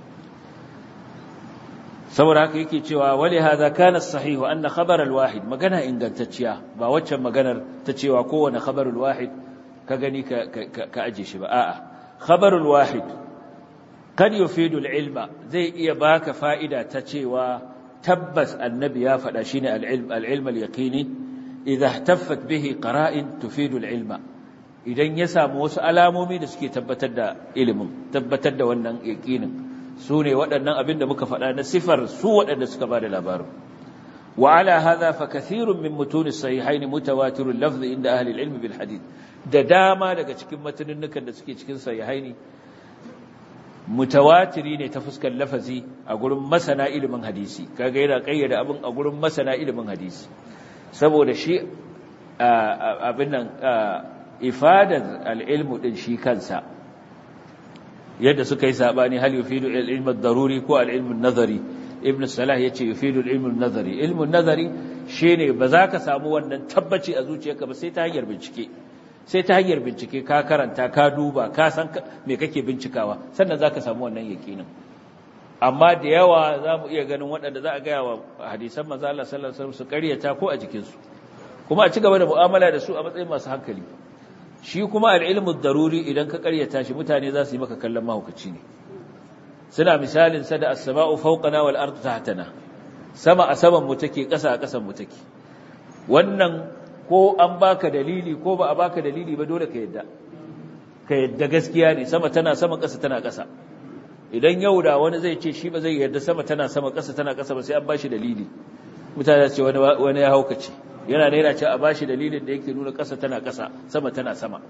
saboda haka yake cewa wali hadha kana sahihu anna khabar al-wahid magana ingantacciya ba waccan maganar ta cewa kowane khabar al-wahid ka gani ka ka aje shi ba a'a khabar al-wahid kad yufidu al-ilma zai iya baka fa'ida ta cewa tabbas annabi ya faɗa shine al-ilm al-ilm al-yaqini idha ihtaffat bihi qara'in tufidu al-ilma idan ya samu wasu alamomi da suke tabbatar da ilimin tabbatar da wannan yaqinin su ne waɗannan abin da muka faɗa na sifar su waɗanda suka ba da labarin wa ala hadha fa kathirun min mutun as-sahihayn mutawatirul lafz inda ahli al-ilm bil hadith da dama daga cikin matanunukan da suke cikin sahihaini mutawatiri ne ta fuskar lafazi a gurin masana ilimin hadisi kaga yana kayyada abin a gurin masana ilimin hadisi saboda shi abin nan ifadar al-ilmu din shi kansa yadda suka yi sabani hal yufidu al-ilm ad-daruri ko al-ilm an-nazari ibn salah yace yufidu al-ilm an-nazari ilm an-nazari shine ba za ka samu wannan tabbaci a zuciyarka ba sai ta hanyar bincike sai ta hanyar bincike ka karanta ka duba ka san me kake bincikawa sannan za ka samu wannan yakinin amma da yawa za mu iya ganin waɗanda za a gaya wa hadisan manzo Allah sallallahu alaihi wasallam su ƙaryata ko a jikinsu kuma a ci gaba da mu'amala da su a matsayin masu hankali shi kuma al'ilmu daruri idan ka karyata shi mutane za su yi maka kallon mahaukaci ne suna misalin sa da as-sama'u fawqana wal ardu tahtana sama a saman mu take ƙasa a ƙasan mu take wannan ko an baka dalili ko ba a baka dalili ba dole ka yadda ka yadda gaskiya ne sama tana sama ƙasa tana ƙasa idan yau da wani zai ce shi ba zai yarda sama tana sama ƙasa tana ƙasa ba sai an bashi dalili mutane ce wani wani ya haukace yana naira ce a bashi dalilin da yake nuna ƙasa tana ƙasa sama tana sama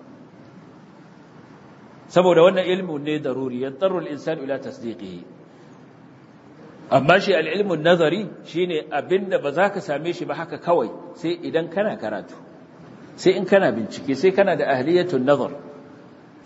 saboda wannan ilmin ne daruri yantarul insanu ila tasdiqihi amma shi al-ilmun nazari shine abinda ba za ka same shi ba haka kawai sai idan kana karatu sai in kana bincike sai kana da ahliyatun nazar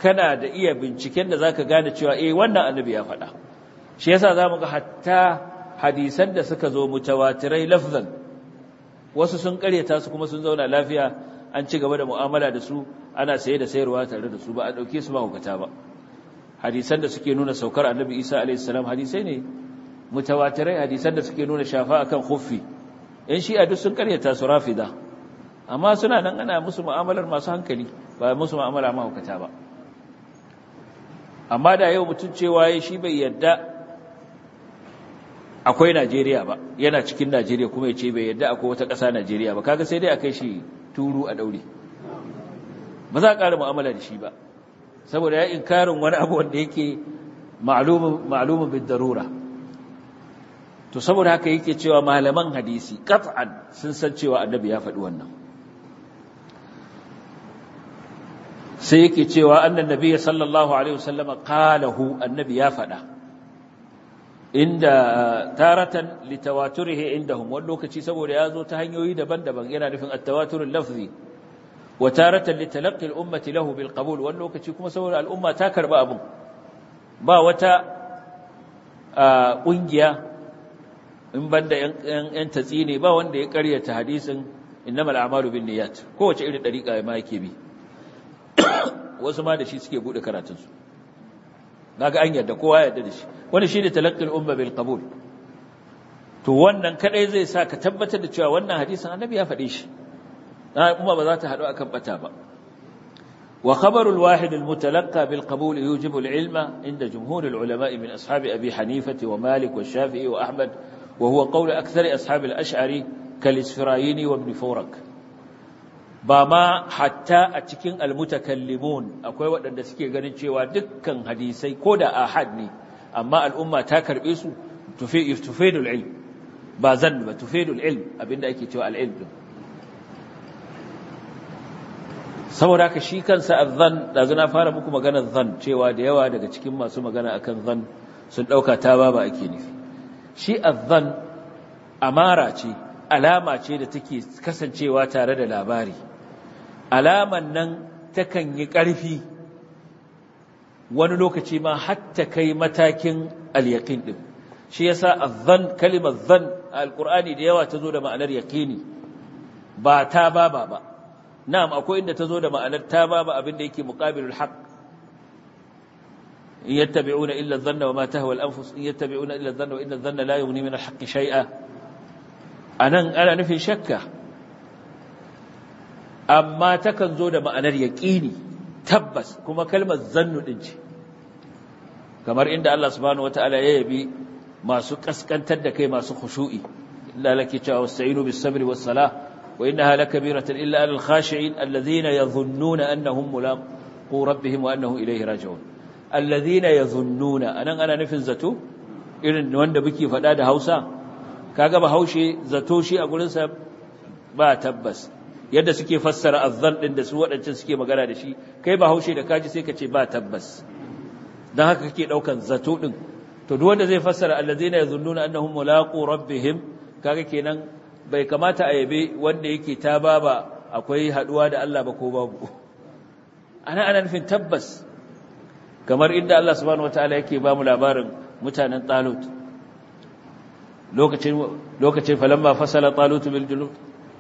kana da iya binciken da zaka gane cewa eh wannan annabi ya faɗa shi yasa zamu ga hatta hadisan da suka zo mutawatirai lafzan wasu sun karyata su kuma sun zauna lafiya an ci gaba da mu'amala da su ana saye da sayarwa tare da su ba a dauke su ba hukata ba hadisan da suke nuna saukar annabi Isa alaihi salam hadisai ne mutawatirai hadisan da suke nuna shafa akan khuffi in shi a duk sun karyata su rafida amma suna nan ana musu mu'amalar masu hankali ba musu mu'amala mahaukata ba amma da yau mutum cewa ya shi bai yadda akwai Najeriya ba yana cikin Najeriya kuma ya ce bai yadda akwai wata ƙasa Najeriya ba kaga sai dai a kai shi turu a daure ba za a ƙara mu'amala da shi ba saboda ya inkarin wani abu wanda yake ma'lumin bin darura to saboda haka yake cewa malaman hadisi qat'an sun san cewa annabi ya faɗi wannan sai yake cewa annan nabiyyi sallallahu alaihi wasallam qalahu annabi ya faɗa inda taratan litawaturihi indahum wani lokaci saboda ya zo ta hanyoyi daban-daban yana nufin at-tawaturul lafzi wa taratan litalaqqi al-ummati lahu bil qabul wani lokaci kuma saboda al'umma ta karba abun ba wata kungiya in banda yan tatsi ne ba wanda ya karyata hadisin innamal a'malu binniyat kowace irin dariƙa ma yake bi wasu ma da shi suke bude karatunsu naga an yarda kowa yarda da shi wani shi ne talaqqil umma bil qabul to wannan kadai zai sa ka tabbatar da cewa wannan hadisin annabi ya faɗe shi na umma ba za ta haɗu akan bata ba wa khabarul wahid al mutalaqqa bil qabul yujibu al ilma inda jumhur al ulama min ashab abi hanifa wa malik wa shafi'i wa ahmad wa huwa qawl akthar ashab al ash'ari kal isfirayini wa ibn furak ba ma hatta a cikin almutakallimun akwai waɗanda suke ganin cewa dukkan hadisai ko da ahad ne amma al'umma ta karɓe su tufidul ilm ba zan ba tufidul ilm abinda ake cewa al'ilm din saboda haka shi kansa azzan da na fara muku maganar zan cewa da yawa daga cikin masu magana akan zan sun ɗauka ta ba ba ake nufi shi azzan amara ce alama ce da take kasancewa tare da labari alaman nan takan yi ƙarfi wani lokaci ma hatta kai matakin al-yaqin din shi yasa az-zan kalimar zan al-qur'ani da yawa tazo da ma'anar yaqini ba ta baba ba na'am akwai inda tazo da ma'anar ta baba abinda yake muqabilul haqq in yattabi'una illa adh-dhanna wa ma tahwa al-anfus in yattabi'una illa adh-dhanna wa inna adh-dhanna la yughni min al-haqqi shay'a anan ana nufin shakka amma takan zo da ma'anar yaƙini tabbas kuma kalmar zannu ɗin ce kamar inda Allah subhanahu wataala ya yabi masu kaskantar da kai masu khushu'i illa laki cewa wasta'inu bis sabri was salah wa innaha lakabiratan illa alal khashi'in alladhina yadhunnuna annahum mulaqu rabbihim wa annahum ilayhi raji'un alladhina yadhunnuna anan ana nufin zato irin wanda muke faɗa da Hausa kaga ba haushe zato shi a gurin sa ba tabbas yadda suke fassara azzan din da su waɗancan suke magana da shi kai ba haushe da kaji sai ka ce ba tabbas don haka kake ɗaukan zato ɗin to duk wanda zai fassara allazina yazunnuna annahum mulaqu rabbihim kaga kenan bai kamata a yabe wanda yake ta baba akwai haduwa da Allah ba ko babu ana ana nufin tabbas kamar inda Allah subhanahu wataala yake ba mu labarin mutanen Talut lokacin lokacin falamma fasala Talut bil junud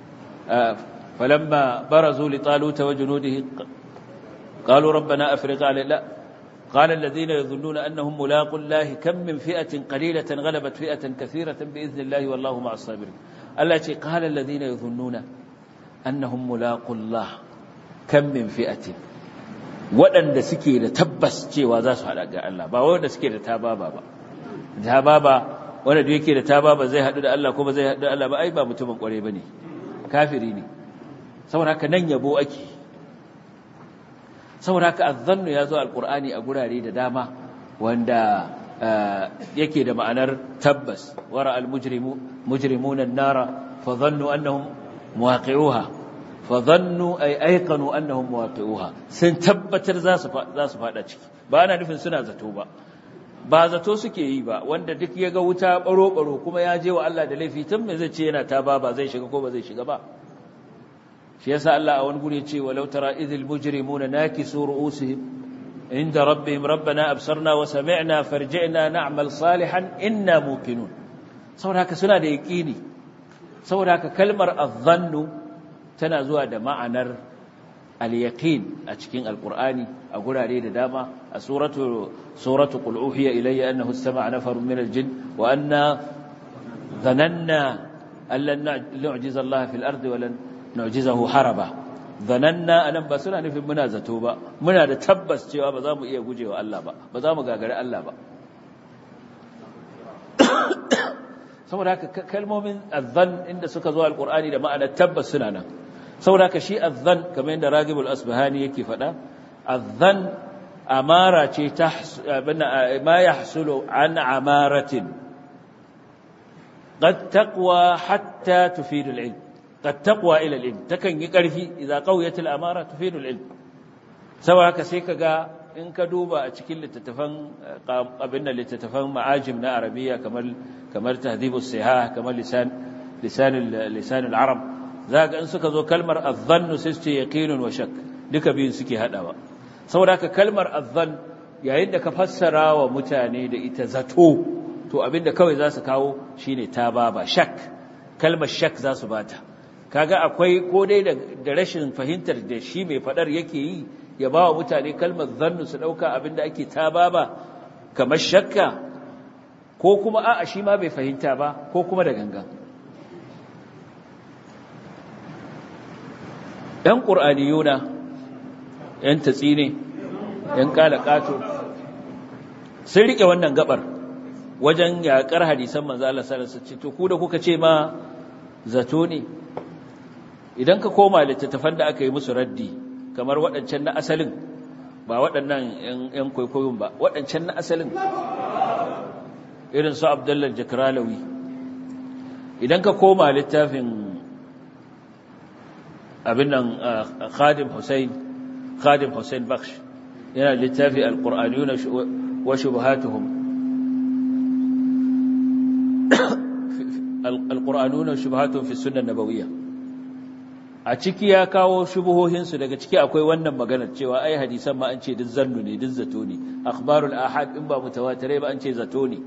فلما برزوا لطالوت وجنوده قالوا ربنا أفرغ علينا قال الذين يظنون أنهم ملاق الله كم من فئة قليلة غلبت فئة كثيرة بإذن الله والله مع الصابرين التي قال الذين يظنون أنهم ملاق الله كم من فئة waɗanda suke da tabbas cewa za su haɗa ga Allah ba wanda suke da tababa ba tababa wanda da yake da tababa zai haɗu da Allah kuma zai haɗu da Allah ba ai ba mutumin ƙware ba ne kafiri ne saboda haka nan yabo ake saboda haka azzannu ya zo alqur'ani a gurare da dama wanda yake da ma'anar tabbas wara almujrimu mujrimuna an-nara fa dhannu annahum muwaqi'uha fa dhannu ay ayqanu annahum muwaqi'uha sun tabbatar za su za su fada ciki ba ana nufin suna zato ba ba zato suke yi ba wanda duk ya ga wuta baro baro kuma ya je wa Allah da laifi tun me zai ce yana ta ba ba zai shiga ko ba zai shiga ba shi yasa Allah a wani guri ce walau tara idhil mujrimuna nakisu ru'usihim عند ربهم ربنا أبصرنا وسمعنا فرجعنا نعمل صالحا إنا موقنون saboda haka suna da yaƙini saboda haka kalmar azzannu tana zuwa da ma'anar al-yaqin a cikin alqur'ani a gurare da dama a suratu suratu qul uhiya ilayya annahu istama'a nafarun min al-jinn wa anna dhananna allan nu'jiza Allah fil ardi wa lan nu'jizahu haraba dhananna anan ba suna nufin muna zato ba muna da tabbas cewa ba za mu iya gujewa Allah ba ba za mu gagari Allah ba saboda haka kalmomin azzan inda suka zo alqur'ani da ma'anar tabbas suna nan saboda haka shi azzan kamar yadda ragibul asbahani yake faɗa azzan amara ce ta ma yahsulu an amaratin qad taqwa hatta tufidu al-ilm qad taqwa ila al-ilm takan yi ƙarfi idza qawiyat al-amara tufidu al-ilm saboda haka sai kaga in ka duba a cikin littattafan abin da littattafan ma'ajim na arabiya kamar kamar tahdhibus sihah kamar lisan lisan lisan al-arab zaka in suka zo kalmar adh-dhann sai su yaqinun wa shakk duka biyun suke hadawa saboda haka kalmar adh-dhann yayin da ka fassara wa mutane da ita zato to abinda kawai za su kawo shine tababa shak kalmar shak za su bata kaga akwai ko dai da rashin fahimtar da shi mai fadar yake yi ya ba wa mutane kalmar zannu su ɗauka abinda ake ta ba ba kamar shakka ko kuma a'a shi ma bai fahimta ba ko kuma da gangan ‘yan ƙur'aniyuna ‘yan tatsi ne ‘yan ƙato sun riƙe wannan gabar wajen yaƙar hadisan manzo Allah sallallahu alaihi to ku da kuka ce ma zato ne idan ka koma littattafan da aka yi musu raddi kamar waɗancan na asalin ba waɗannan ‘yan kwaikwayon ba waɗancan na asalin irin su abdullar jakralawi idan ka koma littafin abin nan khadim hussein khadim hussein baksh yana littafi alƙur'aniyu wa shubhatuhum alƙur'aniyu na shubhatuhum fi sunan nabawiyya a ciki ya kawo shubuhohinsu daga ciki akwai wannan maganar cewa ai hadisan ma an ce duk zannu ne duk zato ne akhbarul ahad in ba mutawatirai ba an ce zato ne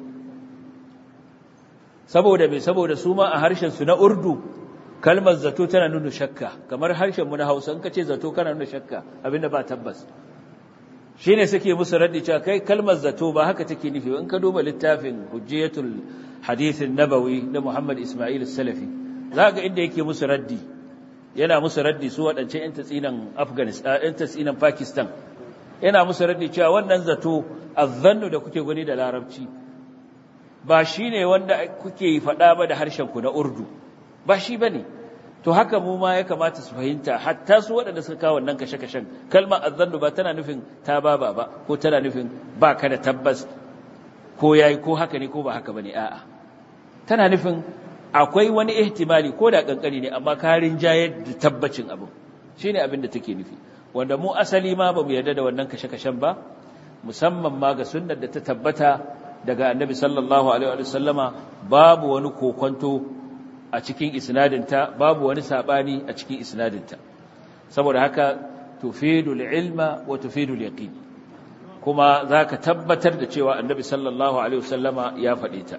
saboda me saboda su ma a harshen su na urdu kalmar zato tana nuna shakka kamar harshen mu na Hausa in ka ce zato kana nuna shakka abinda ba tabbas shine suke musu raddi cewa kai kalmar zato ba haka take nufi in ka duba littafin hujjatul hadith nabawi na Muhammad Ismail Salafi zaka inda yake musu raddi yana musu raddi su waɗance 'yan tatsinan afghanistan 'yan tatsinan pakistan yana musu raddi cewa wannan zato azzannu da kuke gani da larabci ba shi ne wanda kuke faɗa ba da harshenku na urdu ba shi ba ne to haka mu ma ya kamata su fahimta hatta su waɗanda suka kawo wannan kashe-kashen kalmar azzannu ba tana nufin ta ba ba ko tana nufin ba ka da tabbas ko yayi ko haka ne ko ba haka ba ne a'a tana nufin akwai wani ihtimali ko da kankani ne amma karin jayar da tabbacin abu shine abin da take nufi wanda mu asali ma bamu yarda da wannan kashe-kashen ba musamman ma ga sunnar da ta tabbata daga annabi sallallahu alaihi wa sallama babu wani kokonto a cikin isnadinta babu wani sabani a cikin isnadinta saboda haka tufidul ilma wa tufidul yaqin kuma zaka tabbatar da cewa annabi sallallahu alaihi wa sallama ya faɗe ta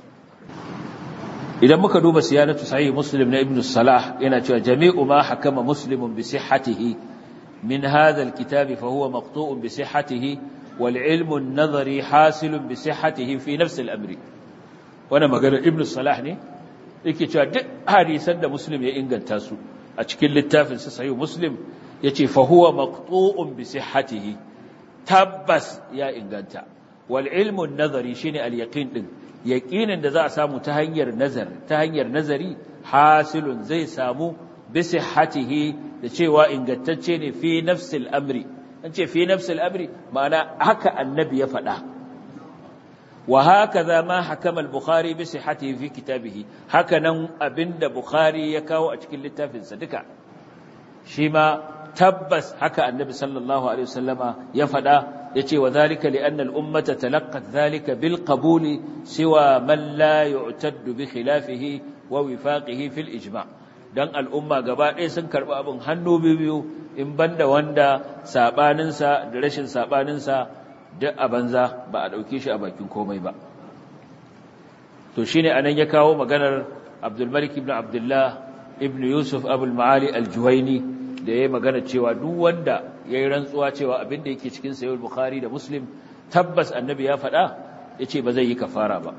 idan muka duba siyanatu sahih muslim na ibn salah yana cewa jami'u ma hakama muslimun bi sihhatihi min hadha alkitab fa huwa maqtu'un bi sihhatihi wal ilmu an-nazari hasilun bi sihhatihi fi nafs al-amr wannan magana ibn salah ne yake cewa duk hadisan da muslim ya inganta su a cikin littafin sa sahih muslim yace fa huwa maqtu'un bi sihhatihi tabbas ya inganta wal ilmu an-nazari shine al-yaqin din yaƙinin da za a samu ta hanyar nazar ta hanyar nazari hasilun zai samu bisi hatihi da cewa ingantacce ne fi nafsil amri an ce fi nafsil amri ma'ana haka annabi ya faɗa wa haka za ma hakama al-bukhari bisi hatihi fi kitabihi haka nan abinda bukhari ya kawo a cikin littafinsa duka shi ma tabbas haka annabi sallallahu alaihi wasallama ya faɗa yace wa zalika li anna al-ummata talaqqat zalika bil qabuli siwa man la yu'taddu bi khilafihi wa wifaqihi fil ijma' don al'umma gaba ɗaya sun karɓi abin hannu biyu in banda wanda saɓaninsa da rashin saɓaninsa duk a banza ba a ɗauke shi a bakin komai ba to shi ne a nan ya kawo maganar abdulmalik ibn abdullah ibn yusuf abul ma'ali aljuwaini da ya yi magana cewa duk wanda ya yi rantsuwa cewa abin da yake cikin sayar bukhari da muslim tabbas annabi ya faɗa ya ce ba zai yi kafara ba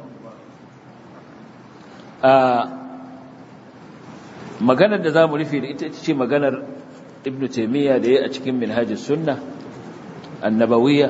maganar da za mu rufe da ita ce maganar ibn taimiyya da ya a cikin minhajis sunna annabawiyya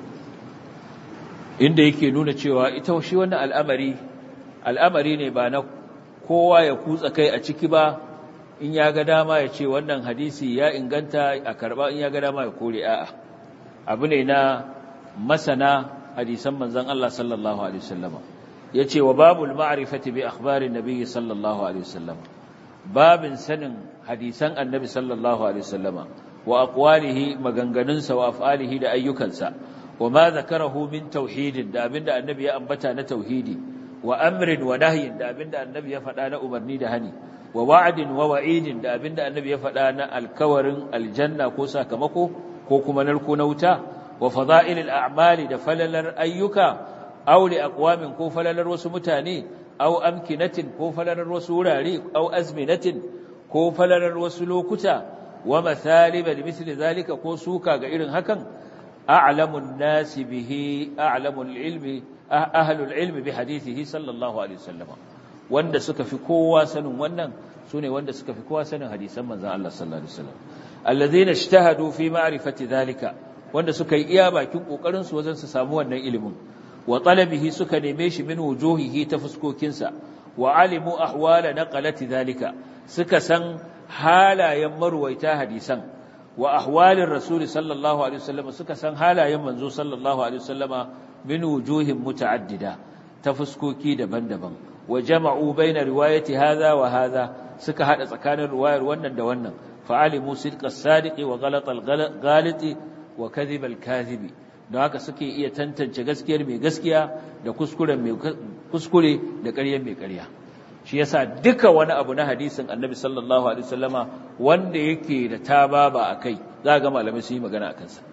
inda yake nuna cewa ita shi wannan al'amari al'amari ne ba na kowa ya kutsa kai a ciki ba in ya ga dama ya ce wannan hadisi ya inganta a karba in ya ga dama ya kore a'a abu ne na masana hadisan manzon Allah sallallahu alaihi wasallama yace wa babul ma'rifati bi akhbarin nabiy sallallahu alaihi wasallama babin sanin hadisan annabi sallallahu alaihi wasallama wa aqwalihi maganganunsa wa af'alihi da ayyukansa wa ma zakarahu min tauhidin da abinda annabi ya ambata na tauhidi wa amrin wa nahyin da abinda annabi ya faɗa na umarni da hani wa wa'adin wa wa'idin da abinda annabi ya faɗa na alkawarin aljanna ko sakamako ko kuma narko na wuta wa fada'ilil a'mali da falalar ayyuka aw li aqwamin ko falalar wasu mutane aw amkinatin ko falalar wasu wurare aw azminatin ko falalar wasu lokuta wa mathaliba limithli zalika ko suka ga irin hakan a'lamun nasi bihi a'lamul ilmi ahlul ilmi bi hadithihi sallallahu alaihi wasallam wanda suka fi kowa sanin wannan sune wanda suka fi kowa sanin hadisan manzon Allah sallallahu alaihi wasallam alladhina ijtahadu fi ma'rifati dhalika wanda suka yi iya bakin kokarin su wajen su samu wannan ilimin wa talabihi suka neme shi min wujuhihi ta fuskokinsa wa alimu ahwala naqalati dhalika suka san halayen marwaita hadisan wa ahwalin rasul sallallahu alaihi wasallam suka san halayen manzo sallallahu alaihi wasallama min wujuhin muta'addida ta fuskoki daban-daban wa jama'u baina riwayati hadha wa hadha suka hada tsakanin riwayar wannan da wannan fa'alimu sidqa as-sadiqi wa ghalat al-ghaliti wa kadhib al-kadhibi don haka suke iya tantance gaskiyar mai gaskiya da kuskuren mai kuskure da ƙaryar mai ƙarya shi yasa duka wani abu na hadisin annabi sallallahu alaihi wasallama wanda yake da tababa akai za ga malamai su yi magana akan sa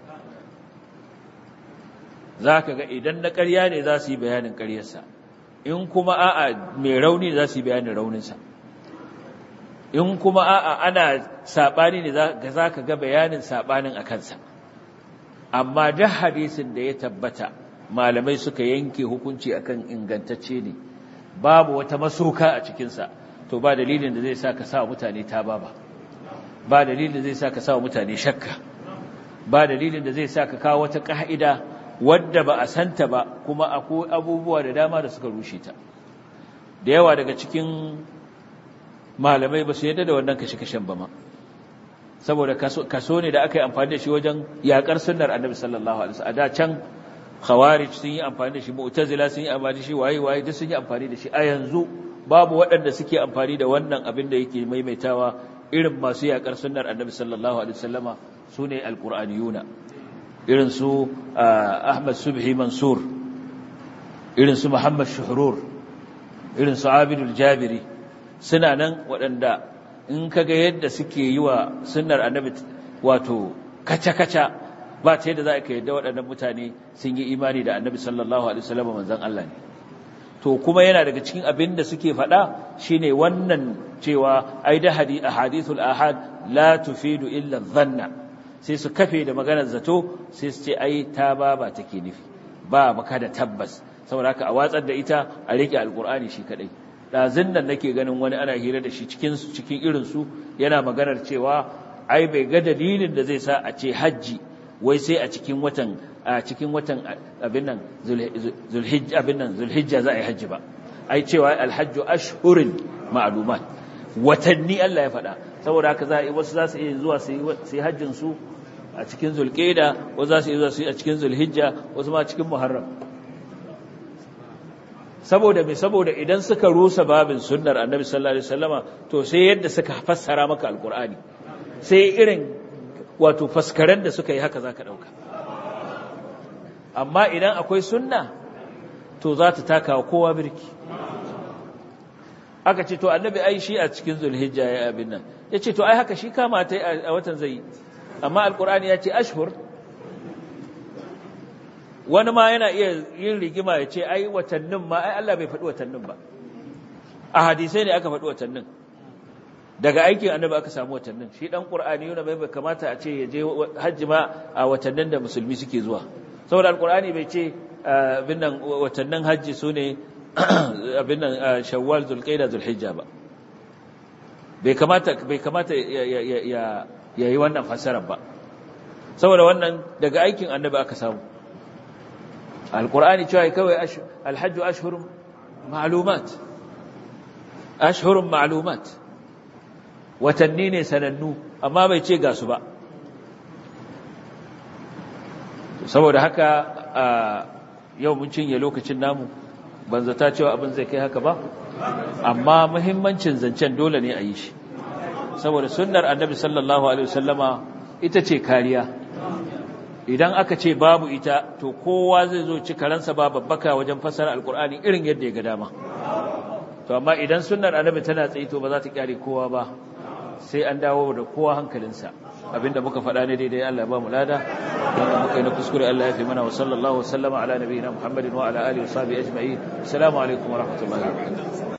zaka ga idan na ƙarya ne za su yi bayanin ƙaryarsa in kuma a'a mai rauni za su yi bayanin rauninsa in kuma a'a ana sabani ne za ka ga bayanin sabanin a kansa amma duk hadisin da ya tabbata malamai suka yanke hukunci akan ingantacce ne babu wata masoka a cikinsa to ba dalilin da zai sa ka sa mutane ta ba ba dalilin da zai sa ka sa mutane shakka ba dalilin da zai sa ka kawo wata ka'ida wadda ba a santa ba kuma akwai abubuwa da dama da suka rushe ta da yawa daga cikin malamai ba su yadda da wannan kashe-kashen ba ma saboda kaso ne da aka yi amfani da shi wajen yakar sunnar annabi sallallahu alaihi wasallam a da can khawarij sun yi amfani da shi mu'tazila sun yi amfani da shi waye waye duk sun yi amfani da shi a yanzu babu waɗanda suke amfani da wannan abin da yake maimaitawa irin masu yakar sunnar annabi sallallahu alaihi wasallama sune alqur'aniyuna irin su Ahmad Subhi Mansur irin su Muhammad Shuhrur irin su Abidul Jabiri suna nan waɗanda in kaga yadda suke yi wa sunnar annabi wato kaca-kaca ba ta yadda za ka yadda waɗannan mutane sun yi imani da annabi sallallahu alaihi wasallam manzon Allah ne to kuma yana daga cikin abin da suke faɗa shine wannan cewa ai da hadithul ahad la tufidu illa dhanna sai su kafe da maganar zato sai su ce ai ta ba ba take nufi ba maka da tabbas saboda haka a watsar da ita a rike alqur'ani shi kadai ɗazin nan nake ganin wani ana hira da shi cikin cikin irinsu yana maganar cewa ai bai ga dalilin da zai sa a ce hajji wai sai a cikin watan a cikin watan abin nan zulhijja abin nan zulhijja za a yi hajji ba ai cewa alhajju ashhurin ma'lumat watanni Allah ya faɗa saboda haka za a yi wasu za su iya zuwa su yi hajjin su a cikin zulqaida wasu za su iya zuwa su yi a cikin zulhijja wasu ma cikin muharram saboda mai saboda idan suka rusa babin sunnar annabi sallallahu alaihi wasallama to sai yadda suka fassara maka alqur'ani sai irin wato faskaren da suka yi haka zaka dauka amma idan akwai sunna to za ta taka wa kowa birki aka ce to annabi ai shi a cikin zulhijja ya abin nan ya ce to ai haka shi kama ta a watan zai amma alkur'ani ya ce ashhur wani ma yana iya yin rigima ya ce ai watannin ma ai Allah bai faɗi watannin ba a hadisai ne aka faɗi watannin daga aikin annabi aka samu watannin shi dan qur'ani yana bai kamata a ce ya je hajji ma a watannin da musulmi suke zuwa saboda alqur'ani bai ce abin nan watannin hajji sune abin nan shawwal zulqaida zulhijja ba bai kamata bai kamata ya yi wannan fasarar ba saboda wannan daga aikin annabi aka samu alqur'ani cewa kawai alhajju ashhurun ma'lumat ashhurun ma'lumat watanni ne sanannu amma bai ce ga su ba saboda haka yau mun cinye lokacin namu ban zata cewa abin zai kai haka ba amma muhimmancin zancen dole ne a yi shi saboda sunnar annabi sallallahu alaihi wasallama ita ce kariya idan aka ce babu ita to kowa zai zo ci karansa ba babbaka wajen fasara alkur'ani irin yadda ya ga dama to amma idan sunnar annabi tana tsaye to ba za ta kyare kowa ba sai an dawo da kowa hankalinsa abinda muka faɗa ne daidai Allah ba mu lada wanda muka yi na kuskure Allah ya fi mana wa sallallahu wa sallama ala nabiyina Muhammadin wa ala alihi wa sahbihi ajma'in assalamu alaikum wa rahmatullahi wa barakatuh